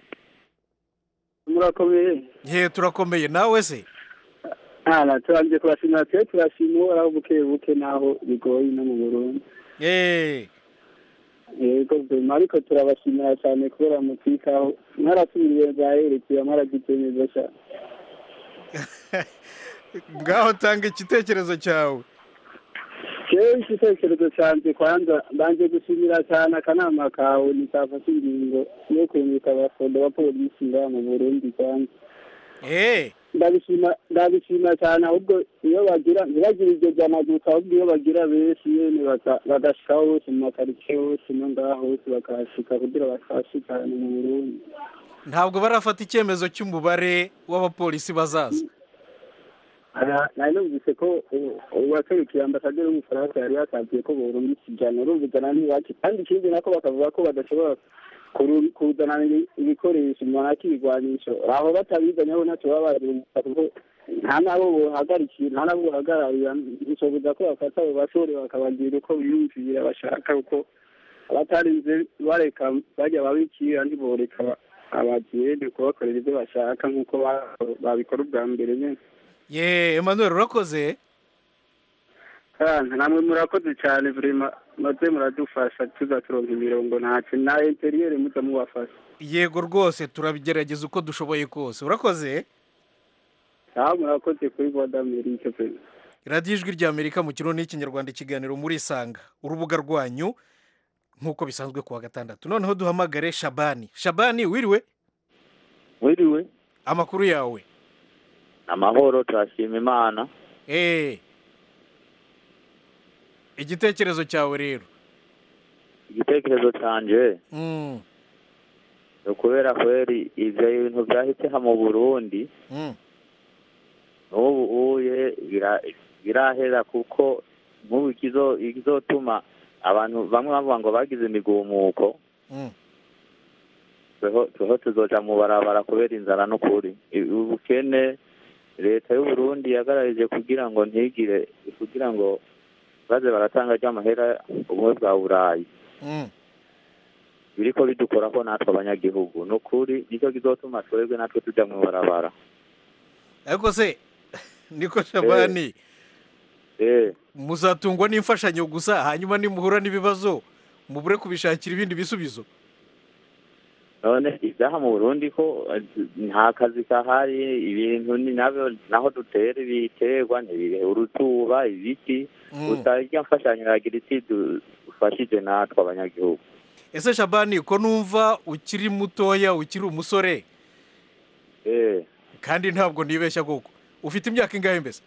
murakomeye ye turakomeye nawe se ntana turangije kubashimira twe turashima uhoraho buke buke naho bigoye no mu burundi ye yego vema ariko turabashimira cyane kubera mutwitaho mwarasubiriye bwaherekeye mwaragize neza cyane ngaho tanga igitekerezo cyawe jewe igitekerezo cyanjye kwanza mbanje gushimira cyane akanama kawe ntikafashe ingingo yo kwimika abafondo ba polisi ngaha mu burundi kwanza eh ndabishima ndabishima cyane ahubwo iyo bagira ntibagire iryo jana gusa ahubwo iyo bagira benshi nyene baka- bagashikaho hose mu makaritsiye hose no ngaha hose bakahashika kugira bakashikane mu burundi ntabwo barafata icyemezo cy'umubare w'abapolisi bazaza Aya, nari numvise ko u- uwaserukiye ambasaderi w'umufaransa yari yasabye ko borungika ijana urumva ijana ni bake kandi ikindi nako bakavuga ko badashobora kuru- kuzana ibi- ibikoresho umuntu akibigwanisho aho batabizanyeho ntacyo baba barunguka kuko nta nabo bohagarikiye nta nabo bohagararira bishoboza ko bafata abo basore bakabagira uko biyumvira bashaka kuko abatarinze bareka bajya babikira ntiboreka aba- abajene kubakorera ibyo bashaka nk'uko ba- babikora ubwa mbere nyine ye emmanuel urakoze kandi namwe murakoze cyane vrema maze muradufasha tuza turonka imirongo ntacyo na interiyeri muza mubafasha yego rwose turabigerageza uko dushoboye kose urakoze aho murakoze kuri voix d'Amerique vrema radiyo ijwi ry'amerika mu kirundi n'ikinyarwanda ikiganiro muri isanga urubuga rwanyu nk'uko bisanzwe ku wa gatandatu noneho duhamagare shabani shabani wiriwe wiriwe amakuru yawe amahoro turashima imana eee igitekerezo cyawe rero igitekerezo cyanjye Mm, ni ukubera kweri ibyo bintu byahise mu burundi mm. n'ubu uye bira- birahera kuko nk'ubu ikizo- ikizotuma abantu bamwe bavuga ngo bagize imigumuko Mm. tweho tweho tuzoja mu barabara kubera inzara n'ukuri I- ubukene leta y'uburundi yagararije kugira ngo ntigire kugira ngo baze baratanga ry'amahera ubumwe bwa burayi Mm. biriko bidukorako natwe abanyagihugu ni ukuri nicyo kizotuma twebwe natwe tuja mu barabara ariko se niko shabani eh muzatungwa n'imfashanyo gusa hanyuma nimuhura n'ibibazo mubure kubishakira ibindi bisubizo none ibyaha mu burundi ko eh, nta kazi kahari ibintu ni nabyo naho dutera ibiterwa ntibire urutuba ibiti Mm. gusa irya mfashanyo yagira iti dufashije natwe abanyagihugu ese shabani ko numva ukiri mutoya ukiri umusore eh kandi ntabwo nibeshya koko ufite imyaka ingahe mbese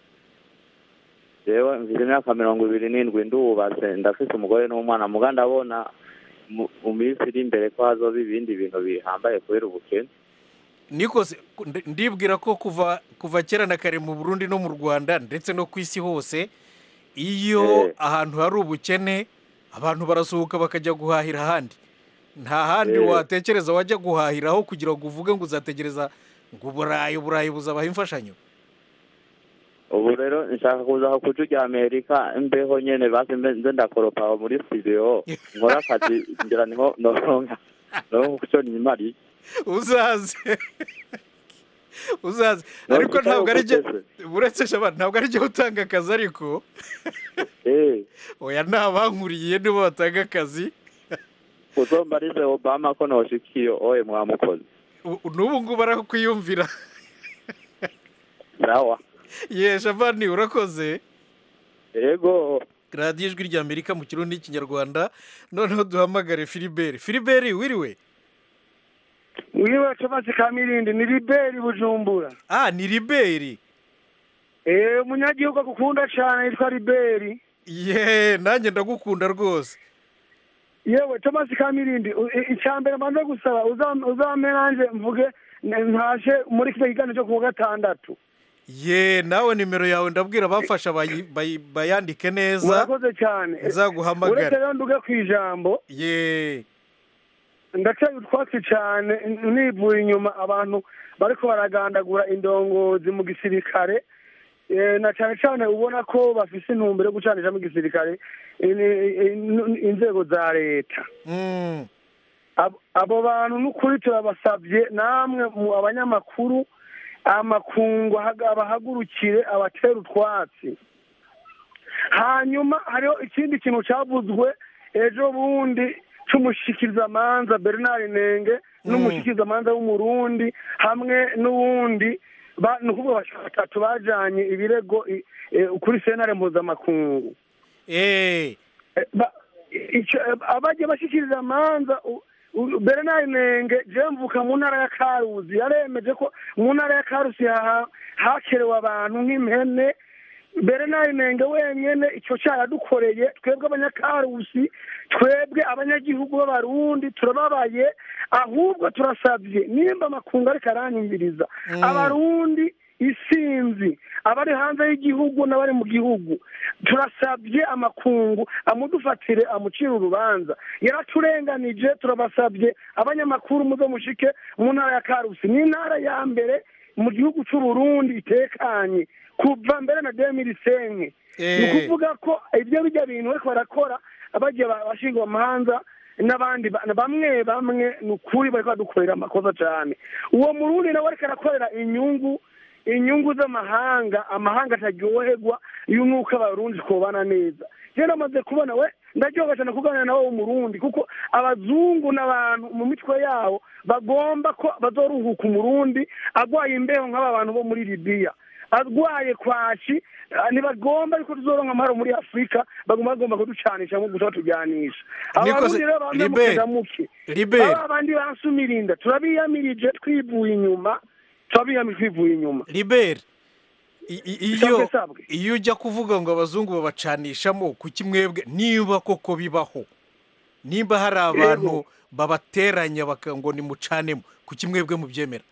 jewe mfite imyaka mirongo ibiri n'indwi ndubatse ndafite umugore n'umwana muga ndabona mu- mu minsi iri imbere ko hazoba ibindi bintu bihambaye kubera ubukene niko se ndi- ndibwira ko kuva kuva kera na kare mu burundi no mu rwanda ndetse no ku isi hose iyo Eh. ahantu hari ubukene abantu barasohoka bakajya guhahira ahandi nta handi Eh. watekereza wajya guhahiraho kugira ngo uvuge ngo uzategereza ngo uburayi uburayi buzabaha imfashanyo ubu rero nshaka kuza aho kuca rya amerika imbeho nyene basi mbe- nze ndakoropa aho muri studio nkora akazi ngira niho noronka noronka kuco nimariye uzaze uzaze ariko ntabwo ari jye uretse shabana ntabwo ari jye utanga akazi ariko oya ni abankuriye nibo batanga akazi uzombarize obama ko noshikiye oye mwamukoze U- n'ubu ngubu arakwiyumvira sawa ye shabani urakoze yego radiyo ijwi rya amerika mu kirundi n'ikinyarwanda noneho duhamagare filiberi filiberi wiriwe wiwe tomasi kamirindi ni liberi bujumbura ah ni liberi eh umunyagihugu agukunda cyane yitwa liberi ye nanjye ndagukunda rwose yewe tomasi kamirindi u- i- icya mbere mbanze gusaba uzam- uzame nanjye mvuge n- ntashe muri kino kiganiro cyo ku wa gatandatu ye nawe nimero yawe ndabwira abamfasha bayi- bayi- bayandike neza murakoze cyane nzaguhamagara. uretse rero nduge ku ijambo ye ndateye utwatsi cyane n- nivuye inyuma abantu bariko baragandagura indongozi mu gisirikare Eh, na cyane cyane ubona ko bafise intumbero yo gucanisha mu gisirikare in- in- inzego za leta Mm. Abo- abo bantu n'ukuri turabasabye namwe mu abanyamakuru amakungu ahaga- abahagurukire abatera utwatsi hanyuma hariho ikindi kintu cyavuzwe ejo bundi cy'umushikirizamanza bernard nenge n'umushikirizamanza w'umurundi hamwe n'uwundi ba- ni ukuvuga bashika batatu bajanye ibirego i- eh, kuri senare mpuzamakungu Eh, ba- ico- abajya bashikiriza amanza u- u- bernard nenge jewe mvuka mu ntara ya karuzi yaremeje ko mu ntara ya karuzi haha- hakerewe abantu nk'impene bernard nenge wenyene ico caradukoreye twebwe abanyakarusi twebwe abanyagihugu b'abarundi turababaye ahubwo turasabye nimba amakungu ariko aranyumviriza abarundi isinzi abari hanze y'igihugu n'abari mu gihugu turasabye amakungu amudufatire amucire urubanza yaraturenganije turabasabye abanyamakuru muze mushike mu ntara ya karusi ni intara ya mbere mu gihugu c'uburundi itekanye kuva mbere na demirisenke ni ukuvuga ko ibyo bijya bintu bariko barakora abagiye bashingwa amahanza n'abandi ba- bamwe bamwe ni ukuri bariko badukorera amakosa cyane uwo murundi nawe ariko arakorera inyungu inyungu z'amahanga amahanga ataryoherwa y'umwuka abarundi twobana neza rero namaze kubona we ndaryoga cyane kuganira nawe w'umurundi kuko abazungu n'abantu mu mitwe yabo bagomba ko bazoruhuka umurundi agwaye imbeho nk'aba bantu bo muri libiya arwaye kwashi ah, ntibagomba yuko tuzoronka amahoro muri afurika bagomba bagomba kuducanisha nko gusa batujyanisha Nikoze- abarundi rero bamwe Libe, mukeza muke Libe. aba bandi bansumirinda turabiyamirije twivuye inyuma turabiyamirije twivuye inyuma liberi i- i- iyo Sabwe, sabwe. iyo ujya kuvuga ngo abazungu babacanishamo kuki mwebwe niba koko bibaho nimba hari abantu babateranya baka ngo nimucanemo kuki mwebwe mubyemera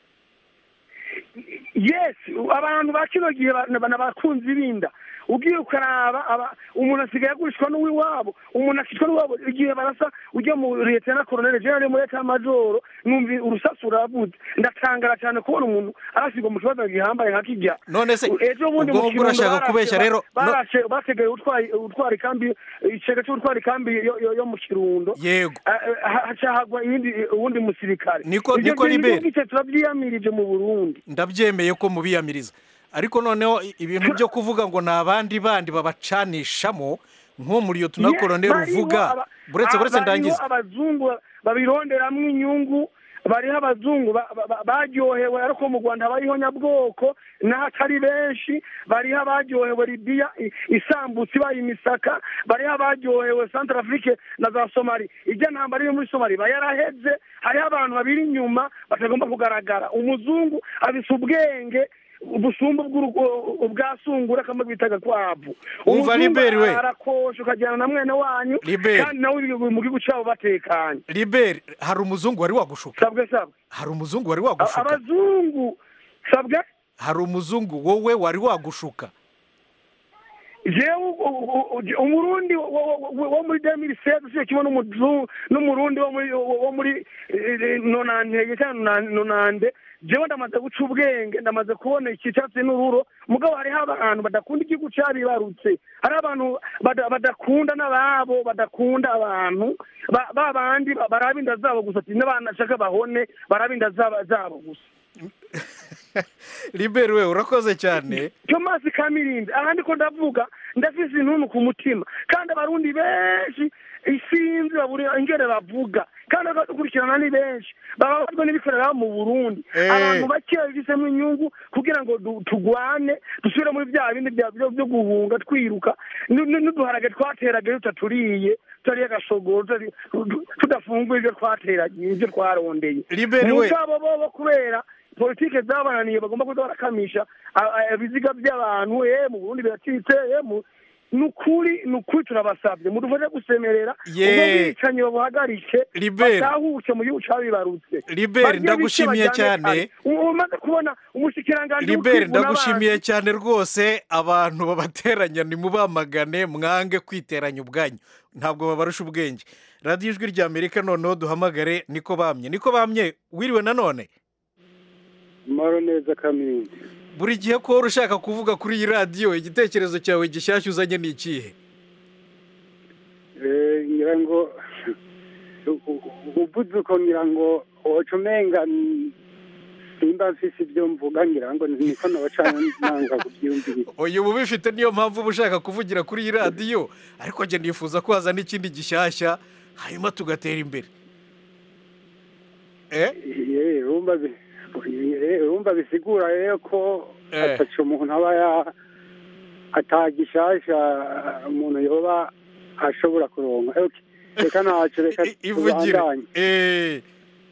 yes abantu ba kino gihe ba- na bakunzi binda ugiye ukaraba aba- umuntu asigaye agurishwa n'uwiwabo umuntu akicwa n'uwabo igihe barasa ujya mu leta na koroneli jenerali muri leta y'amajoro numva urusasu ruravuze ndatangara cyane kubona umuntu arasigwa mu kibazo gihambaye nka kijya none se ejo bundi ubwo mu ngubwo urashaka Kirundo kubeshya barashe- rero no- barashe bategereje utwari utwara ikambi icega cy'utwara ikambi yo- yo- yo mu kirundo yego hacahagwa iyindi uwundi musirikare Niko- Ivyo niko bintu Liberi. byose turabyiyamirije mu burundi ndabyemeye ko mubiyamiriza ariko noneho i- ibintu byo kuvuga ngo ni abandi bandi babacanishamo nko muri iyo tunakoroneri Bariho uvuga aba- buretse buretse bariho ndangiza abazungu babironderamwo inyungu bariho abazungu ba- ba- ba- baryohewe ariko mu rwanda bariho nyabwoko n'ahatari benshi bariho abaryohewe libiya i- isambutse ibaye imisaka bariho abaryohewe centre afrique na za somali ijya ntambara iri muri somali iba yaraheze hariho abantu babiri inyuma batagomba kugaragara umuzungu abisa ubwenge ubusumbu bw'urugo- ubwa sungura kamwe bitaga kwavu Umva, Liberi we. arakosha ukajyana na mwene wanyu Liberi. kandi nawe uri mu gihugu cyabo batekanye liberi hari umuzungu wari wagushuka sabwe sabwe hari umuzungu wari A- wagushuka abazungu sabwe hari umuzungu wowe wari wagushuka jewe u- u- u- umurundi wo- wo- wo wo muri demiri seze usiye kimwe n'umuzungu n'umurundi wo muri wo muri eh, eh, nonantege cyangwa nona- nonande jewe ndamaze guca ubwenge ndamaze kubona icyatsi n'ururo mugabo hariho abantu badakunda igihugu cyabibarutse hariho abantu bada- badakunda n'ababo badakunda abantu ba- ba bandi ba- baraba inda zabo gusa ati n'abana nshaka bahone baraba inda zaba- zabo gusa liberi we urakoze cyane thomas kamirindi aha ndiko ndavuga ndafise intuntu ku mutima kandi abarundi benshi isinzi babura ingene bavuga kandi bagakurikirana ni benshi bababazwa n'ibikorera mu burundi Eh. abantu bakeya bifisemo inyungu kugira ngo du- tugwane dusubire muri bya bindi bya- byo byo guhunga twiruka nu- nu- n'uduharage twateraga iyo tutaturiye tutariye agashogoro tutari- tu- tudafunguye ibyo twateragiye ibyo twarondeye Liberi we. mugabo bobo kubera politike zabananiye bagomba kuza barakamisha a- a- ibiziga by'abantu eh mu burundi biracitse eh mu ni ukuri ni ukuri turabasabye mudufashe gusemerera Ye. ubwo bwicanyi babuhagarike Liberi. batahuke mu gihugu cabibarutse Liberi, Barye ndagushimiye bice bajyane cyane. kare. U- umaze kubona umushikiranganji liberi w'ukwivuna ndagushimiye abansi. cyane rwose abantu babateranya nimubamagane mwange kwiteranya ubwanyu ntabwo babarusha ubwenge radiyo ijwi rya amerika noneho duhamagare niko bamye niko bamye wiriwe nanone maro neza kamindi buri gihe ko wari ushaka kuvuga kuri iyi radiyo igitekerezo cyawe gishyashya uzanye ni ikihe Eh, ngira ngo u- u- uvuze uko ngira ngo woca umenga n- simba mfise ibyo mvuga ngira ngo niko nabaca nanga kubyiyumvira uyu uba ubifite niyo mpamvu uba ushaka kuvugira kuri iyi radiyo ariko njye nifuza ko hazana ikindi gishyashya hanyuma tugatera imbere eh Eh, urumva bi- eh, urumva bisigura rero ko Eh. ataca umuntu aba ya atagishasha umuntu yoba ashobora kuronka Eh, okay. reka ntaco reka ivugire tubandanye eh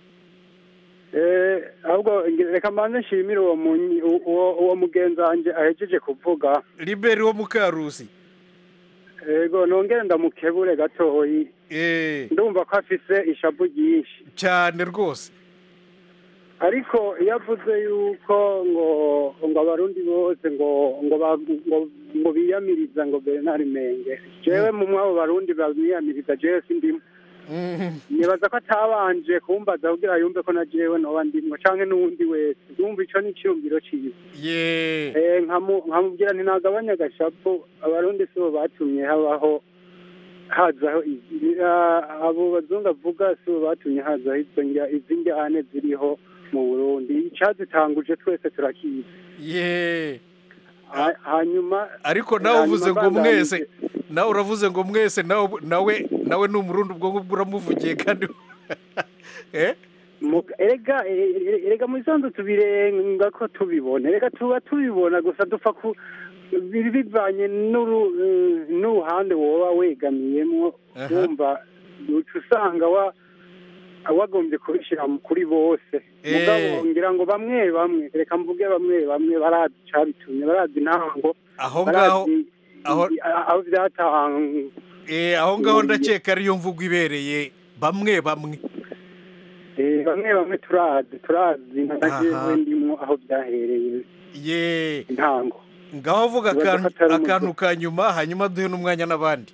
Eh, ahubwo nge- reka mbanze nshimire uwo munyi- u- uwo uwo mugenzi wanje ahejeje kuvuga liberi wo mukarusi ego nongere ndamukebure gatoyi ndumva ko afise ishavu ryinshi cyane rwose ariko iyo avuze yuko ngo ngo abarundi bose ngo ngo ba- ngo ngo biyamiriza ngo bernard menge jewe mu mwabo barundi bamwiyamiriza jewe sindimo nibaza ko atabanje kumbaza kugira yumve ko na jewe noba ndimwo canke n'uwundi wese yumva ico ni iciyumviro ciwe ye Eh, nkamu- nkamubwira nti nagabanya agashapu abarundi sibo batumye habaho hazaho izi- ah, abo bazungu avuga sibo batumye hazaho izo njya- izi njyane ziriho mu burundi icazitanguje twese turakizi ye Ha- hanyuma ariko nawe hanyuma uvuze ngo mbandanije. mwese nawe uravuze ngo mwese nawe nawe nawe ni umurundi ubwo ngubwo uramuvugiye kandi eh Mu- erega e- e- erega mu isanzu tubirenga ko tubibona erega tuba tubibona gusa dupfa ku biri bivanye n'uru- eh, n'uruhande woba wegamiyemwo Aha. wumva uca usanga wa wagombye kubishyira mu- kuri bose mugabo ngira ngo bamwe bamwe reka mvuge bamwe bamwe barazi icabitumye barazi intango aho ngaho barazi aho i- aho byatangwa eh aho ngaho ndakeka ariyo mvugo ibereye bamwe bamwe Eh, bamwe bamwe turazi turazi nka Aha. jewe ndimwo aho byahereye ye intango ngaho vuga Bibaza akantu ko atari akantu ka nyuma hanyuma duhe n'umwanya n'abandi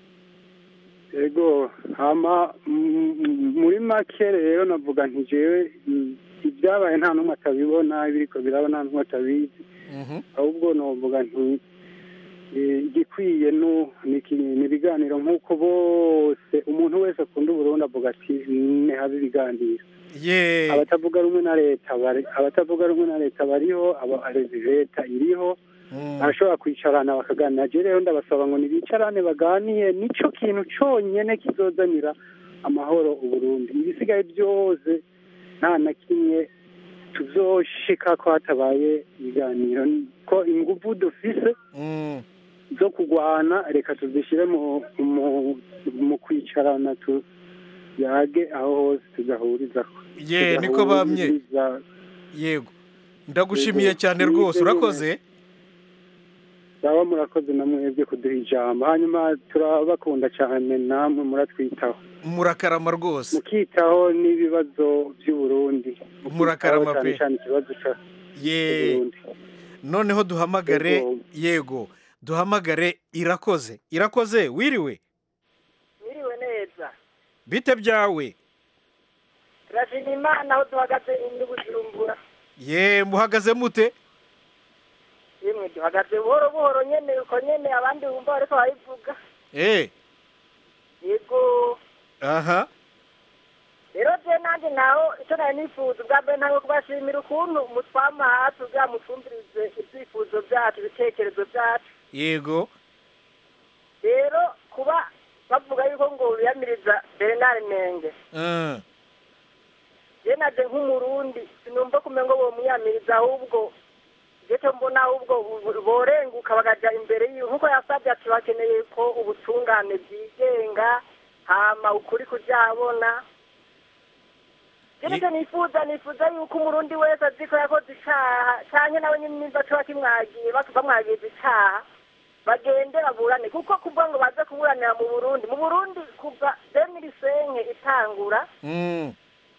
ego hama mm, mm, muri make rero navuga nti jewe mm, ibyabaye nta n'umwe atabibona ibiriko biraba nta n'umwe atabizi ahubwo novuga nti eh, igikwiye nu- ni iki- ni ibiganiro nk'uko bose umuntu wese akunda uburundi avuga ati nihabe ibiganiro ye abatavuga rumwe na leta bari abatavuga rumwe na leta bariho aba leta iriho barashobora kwicarana bakaganira je rero ndabasaba ngo nibicarane baganiye nico kintu conyene kizozanira amahoro uburundi ibisigaye byose nta na kimwe tuzoshika ko hatabaye ibiganiro ko inguvu dufise zo kurwana reka tuzishyire mu mu mu kwicarana tu yage aho hose tugahurizaho ye niko bamye Tugahuriza- yego ndagushimiye Yego, cyane ni rwose ibyo urakoze baba murakoze na mwebwe kuduha ijambo hanyuma turabakunda cyane namwe muratwitaho murakarama rwose mukitaho n'ibibazo by'uburundi Murakarama cyane pe. cyane ikibazo cya ye noneho duhamagare yego duhamagare irakoze irakoze wiriwe Mwiriwe neza bite byawe turashima imana aho duhagaze indi bujumbura ye muhagaze mute yemwe duhagaze buhoro buhoro nyene uko nyene abandi bumva bariko barabivuga eh yego aha rero je nanjye naho icyo nari nifuza ubwa mbere ntabwo kubashimira ukuntu mutwama hafi kugira mutumvirize ibyifuzo byacu ibitekerezo byacu yego rero kuba bavuga yuko ngo biyamiriza bernard menge Ah, je naje nk'umurundi sinumva kumenya ngo bomwiyamiriza ahubwo je cyo mbona ahubwo bo- borenguka bakaja imbere yiwe nkuko yasabye ati bakeneye ko ubutungane bwigenga hama ukuri kuryabona Kino nifuza nifuza yuko umurundi wese azi ko yakoze icaha canke nawe nyine nimba coba kimwagiye bak- bamwagiza icaha bagende baburane kuko kuvuga ngo baze kuburanira mu burundi mu burundi kuva demirisenke itangura mm,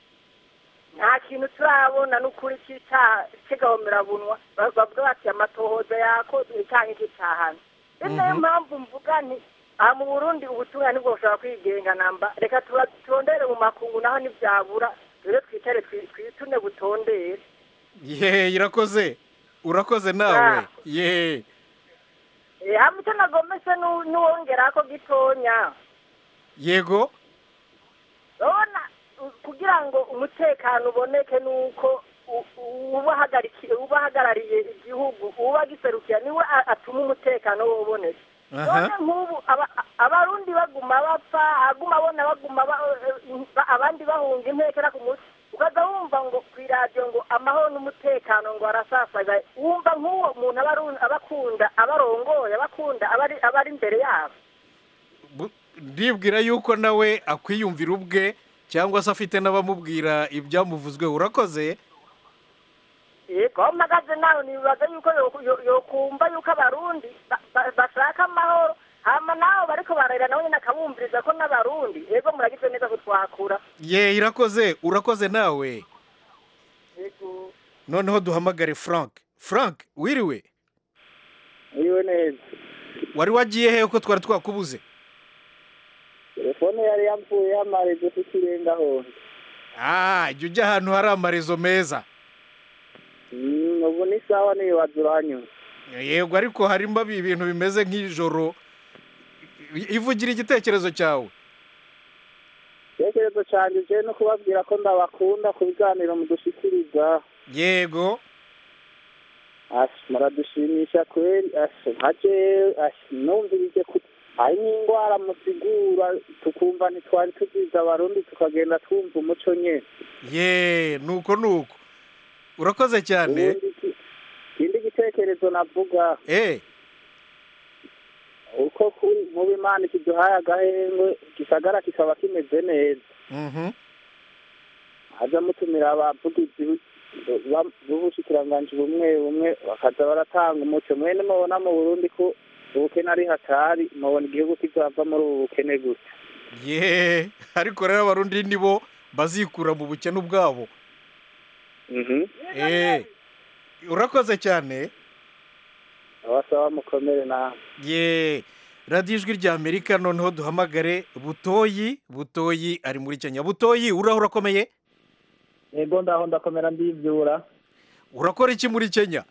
nta kintu turabona n'ukuri cy'icyaha cy'agahomerabunwa Ba- bavuga bati amatohoza yakozwe icyaha nk'icyahano rero niyo mpamvu mvuga nti aha mu burundi ubutungane nibwo bushobora kwigenga namba reka tura- turondere mu makungu naho ntibyabura rero twicare twi- twitune butondere ye irakoze urakoze nawe ye Eh, hamwe icyo nagomese nu- nuwongera ko gitonya yego urabona u- kugira ngo umutekano uboneke nuko u- u- ubahagarikiye ubahagarariye igihugu uba giserukira niwe a- atuma umutekano woboneka Aha. none nk'ubu aba- abarundi baguma bapfa aguma abona baguma ba- ba- abandi bahunga impekera ku mutwe ukaza wumva ngo ku iradiyo ngo amahoro n'umutekano ngo arasasaga wumva nk'uwo muntu aba aru- aba akunda abarongoye abakunda abari abari imbere yabo Bu- ndibwira yuko nawe akwiyumvira ubwe cyangwa se afite n'abamubwira ibyamuvuzweho urakoze yego aho mpagaze nawe nibaza yuko yo- yo- yokumva yuko abarundi ba- ba- bashaka amahoro hama nawe bariko bararira nawe nyine akabumviriza ko n'abarundi yego muragize neza ko twakura ye irakoze urakoze nawe yego noneho duhamagare frank frank wiriwe Iriwe neza wari wagiye hehe ko twari twakubuze telefone yari yapfuye amarezo tukirenga hose ah jya ujya ahantu hari amarezo meza Mm, ubu ni sawa nibaza uranyuma yego ariko harimo abi- ibintu bimeze nk'ijoro ivugira igitekerezo cyawe icyerekezo cyanjye je no kubabwira ko ndabakunda ku biganiro mudushikiriza yego Ash, muradushimisha kweli Ash, nkaje Ash, numvirije ku hari n'indwara musigura tukumva ntitwari tuziza abarundi tukagenda twumva umuco nyene ye nuko nuko urakoze cyane Ubundi iki- ikindi gitekerezo navuga eh uko kuri mu bimana kiduhaye agahengwe gisagara kikaba kimeze neza mhm haza mutumira abavugizi ba- b'ubushikiranganji bumwe bumwe bakaza baratanga umuco mwene mubona mu burundi ko ubukene ari hatari mubona igihugu kizava muri ubu bukene gusa ye ariko rero abarundi nibo bazikura mu bukene ubwabo eh urakoze cyane abasaba mukomere nawe ye radiyo ijwi rya amerika noneho duhamagare butoyi butoyi ari muri kenya butoyi uraho urakomeye yego ndaho ndakomera ndibyura urakora iki muri kenya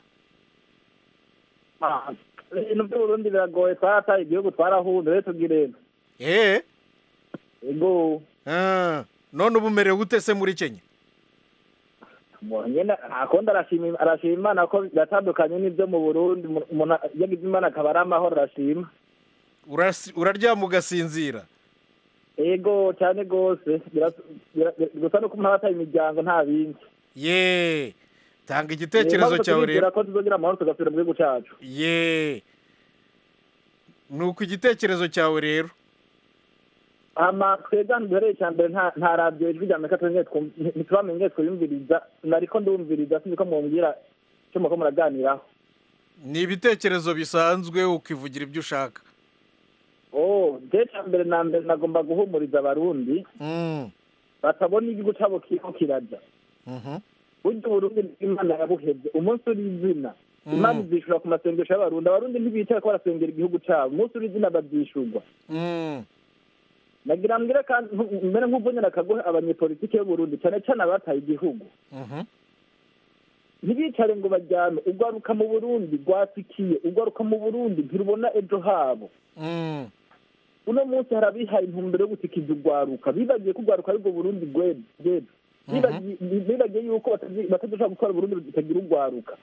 Ah, ibintu by'uburundi biragoye twarataye igihugu twarahunze rero tugirena eh yego Ah, none ubu umerewe gute se muri kenya umuntu nyine akundi arashima arashima imana ko biratandukanye n'ibyo mu burundi umuntu umuntu yagize imana akaba ari amahoro arashima Urasi- uraryama ugasinzira yego cyane rwose Bira- bira- gusa nuko umuntu aba ataye imiryango nta bindi ye tanga igitekerezo cyawe rero ko tuzogira amahoro tugasubira mu gihugu cyacu ye ni uku igitekerezo cyawe rero ama twebwe ahantu duhereye cya mbere nta nta radiyo ijwi rya amerika twemeye twum- ntitubamenye twiyumviriza nariko ndumviriza sinzi ko mumbwira icyo muko muraganiraho ni ibitekerezo bisanzwe ukivugira ibyo ushaka oh je cya mbere na mbere nagomba guhumuriza abarundi Mm, batabona igihugu cyabo kiriko kiraja mhm. burya uburundi imana yabuhebye umunsi uri izina Mm. imana izishura ku masengesho y'abarundi abarundi ntibicara ko barasengera igihugu cyabo umunsi uri izina babyishurwa Mm, nagira mbwire kandi nku- mbere nk'uvunira akaguhe abanyepolitike y'uburundi cyane cyane abataye igihugu mhm. ntibicare ngo bajyane urwaruka mu burundi rwatikiye urwaruka mu burundi ntirubona ejo habo Mm, uno munsi hari abihaye intumbero yo gutikiza urwaruka bibagiye ko urwaruka ari rwo burundi rw'ejo Bibagiye- bibagiye yuko batazi- batadushobora gutwara uburundi butagira urwaruka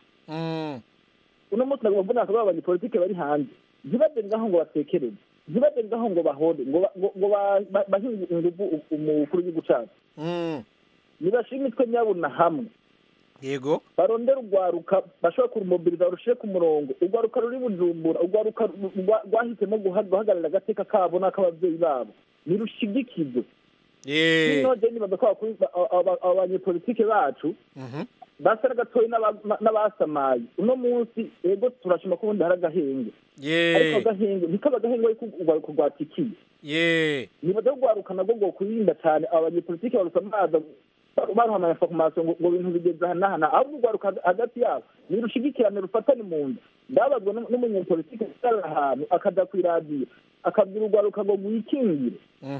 uno munsi nagomba mbona bakaba abanyepolitike bari hanze ntibajye ngaho ngo batekereze ntibajye ngaho ngo bahore ngo ba- ngo- ngo ba- ba- bahe ingufu u- umukuru w'igihugu cyacu nibashime imitwe nyabuna hamwe yego barondera urwaruka bashobora kurumobiriza barushyire ku murongo urwaruka ruri bujumbura urwaruka rwa- rwahisemo guha- guhagararira agateka kabo n'ak'ababyeyi babo nirushigikize bino je nibaza ko abakuru- aba- aba- abanyepolitike bacu basa n'agatoyi n'aba- n'abasamaye uno munsi ego turashima ko ubundi hari agahenge ariko agahenge ntikaba agahenge ariko urwaruka rwatikiye ye nibaza ko urwaruka nabwo rwokwirinda cyane abanyepolitike barusamaza baruha amainformation ngo ngo ibintu bigeze aha n'aha n'aha. ahubwo urwaruka hagati yabo nirushigikirane rufatane mu nda ndabazwa n'um- n'umunyepolitike yicarira ahantu akaja kw'iradiyo akabwira urwaruka ngo rwikingire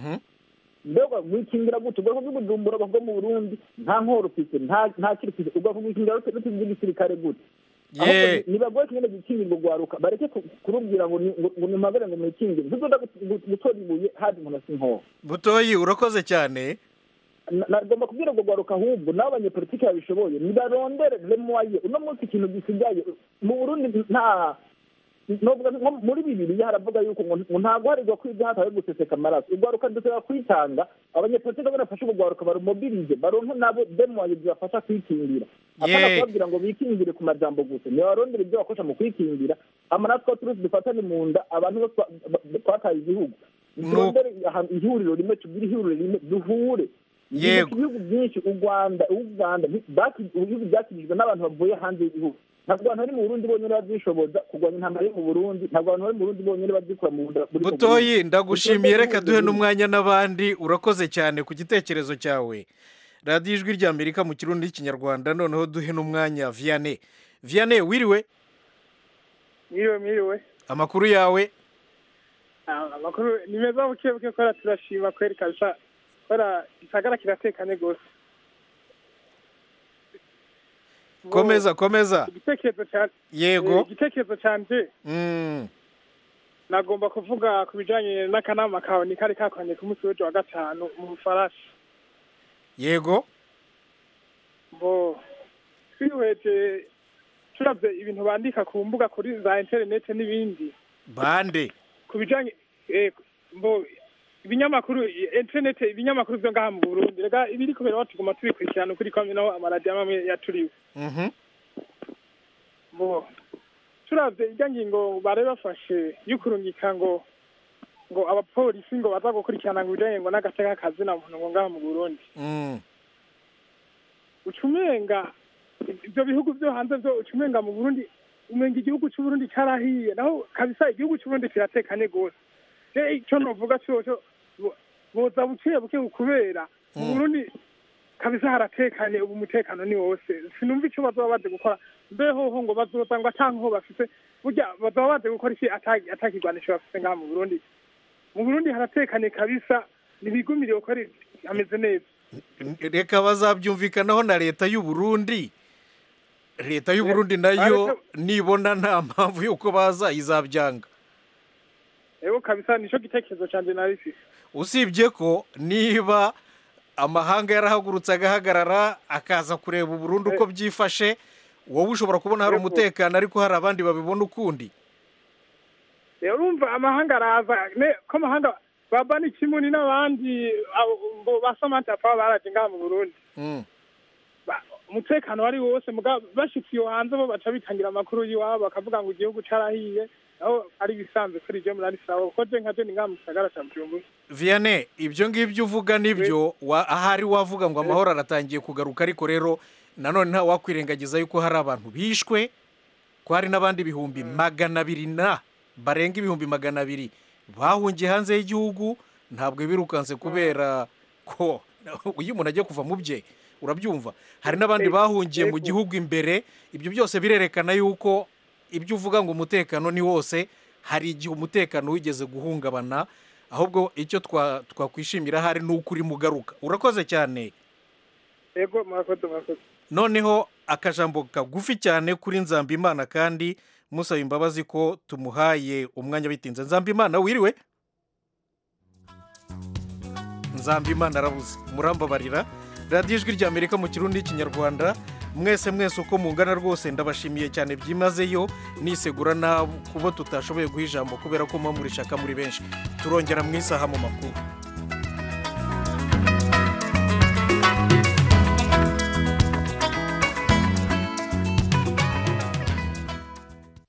mbega rwikingira gute ubwoko bw'ubujumbura bwo mu burundi nta nkoro ufite nta nta kiri ufite ubwoko bwikingira rute rute bw'igisirikare gute ahubwo Ye. ni- nibagoye kingene gukingirwa urwaruka bareke ku- kurubwira ngo ni- ngo ngo nimagare ngo mwikingire ntuzoda gut- gut- gutora ibuye haje umuntu asi nkoro butoyi urakoze cyane Na- nagomba kubwira ngo rwaruka ahubwo n'abo banyepolitike babishoboye nibarondere lemoye uno munsi ikintu gisigaye mu burundi nta novuga nko muri bibiriya haravuga yuko ngo ngo nta guharirwa kwiga hatawe guseseka amaraso urwaruka dusaba kwitanga abanyepolitike barafashe urwo rwaruka barumobirize baronke nabo demoye zibafasha kwikingira apana Ye. kubabwira ngo bikingire ku majambo gusa nibarondere ibyo bakoresha mu kwikingira amanatwe turusi dufatane mu nda abantu bose twa- ba- twataye igihugu turondere ahantu ihuriro rimwe tugire ihuriro rimwe duhure Yego. ibihugu byinshi u rwanda u rwanda baki- ibihugu byakijijwe n'abantu bavuye hanze y'igihugu ntabwo abantu bari mu burundi bonyine babyishoboza kurwanya intambara yo mu burundi ntabwo abantu bari mu burundi bonyine babyikura mu nda buri mu butoyi Burundi. ndagushimiye Dutonde reka ibihugu duhe bimwe. n'umwanya n'abandi urakoze cyane ku gitekerezo cyawe radiyo ijwi rya amerika mu kirundi n'ikinyarwanda noneho duhe n'umwanya viyane viyane wiriwe mwiriwe mwiriwe amakuru yawe Ah, amakuru ni meza buke buke kubera turashima kweri kabisa kubera gisagara kiratekanye rwose komeza komeza igitekerezo cya Yego. eh, igitekerezo cyanjye Mm, nagomba kuvuga ku bijyanye n'akanama kawe ni kari kakoranye ku munsi w'ejo wa gatanu mu bufaransa yego bo twihweje turabye ibintu bandika ku mbuga kuri za interineti n'ibindi bande ku bijyanye eh, bo ibinyamakuru interineti ibinyamakuru byo ngaha mu burundi rega ibiri kubera aho tuguma tubikurikirana ukuri kwamye naho amaradiyo amwe yaturiwe Mhm. bo turabye irya ngingo bari bafashe y'ukurungika ngo ngo abapolisi ngo baza gukurikirana ngo ibijyanye ngo n'agateka kazina muntu ngo ngaha mu burundi Mm, uca umenga ibyo bihugu byo hanze byo uca umenga mu burundi umenga igihugu cy'uburundi cyarahiye naho kabisa igihugu cy'uburundi kiratekanye rwose je icyo novuga cyoco bo- boza buke buke kubera mu burundi kabisa haratekanye ubu umutekano ni wose sinumva icyo bazoba baje gukora mbeho ho ngo bazoza ngo atankaho bafite burya bazoba baje gukora iki ata- atakigwanisho bafite ngaha mu burundi mu burundi haratekanye kabisa ntibigumire gukora hameze neza reka bazabyumvikanaho na leta y'u Burundi leta y'u Burundi nayo nibona nta mpamvu y'uko baza izabyanga ego kabisa nicyo gitekerezo cyanjye nari mfise usibye ko niba amahanga yarahagurutse agahagarara akaza kureba uburundi uko byifashe wowe ushobora kubona hari Yego. umutekano ariko hari abandi babibona ukundi rero urumva amahanga araza ne- ko amahanga baba ni kimuni n'abandi abo- ngo ba samantha papa baraje ngaha mu burundi Mm. Ba- umutekano wari wose muga bashitse iyo hanze bo baca bitangira amakuru y'iwabo bakavuga ngo igihugu carahiye aho ari ibisanzwe kuri je murari sawa kuko je nka je ni ngaha mu gisagara ca bujumbura vianney ibyo ngibyo uvuga nibyo wa- ahari wavuga ngo amahoro aratangiye kugaruka ariko rero nanone nta wakwirengagiza yuko hari abantu bishwe ko hari n'abandi bihumbi magana abiri na barenga ibihumbi magana abiri bahungiye hanze y'igihugu ntabwo birukanse kubera ko iyo umuntu agiye kuva mu bye urabyumva hari n'abandi bahungiye mu gihugu imbere ibyo byose birerekana yuko ibyo uvuga ngo umutekano ni wose hari igihe umutekano wigeze guhungabana ahubwo icyo twa- twakwishimira hari ni uko urimo ugaruka urakoze cyane ego murakoze murakoze noneho akajambo kagufi cyane kuri nzambimana kandi musaba imbabazi ko tumuhaye umwanya bitinze nzambimana wiriwe nzambimana arabuze murambabarira radiyo ijwi ry'amerika mu kirundi n'ikinyarwanda mwese mwese uko mungana rwose ndabashimiye cyane byimazeyo nisegura nabo kubo tutashoboye guha ijambo kubera ko muba muri shaka muri benshi turongera mu isaha mu makuru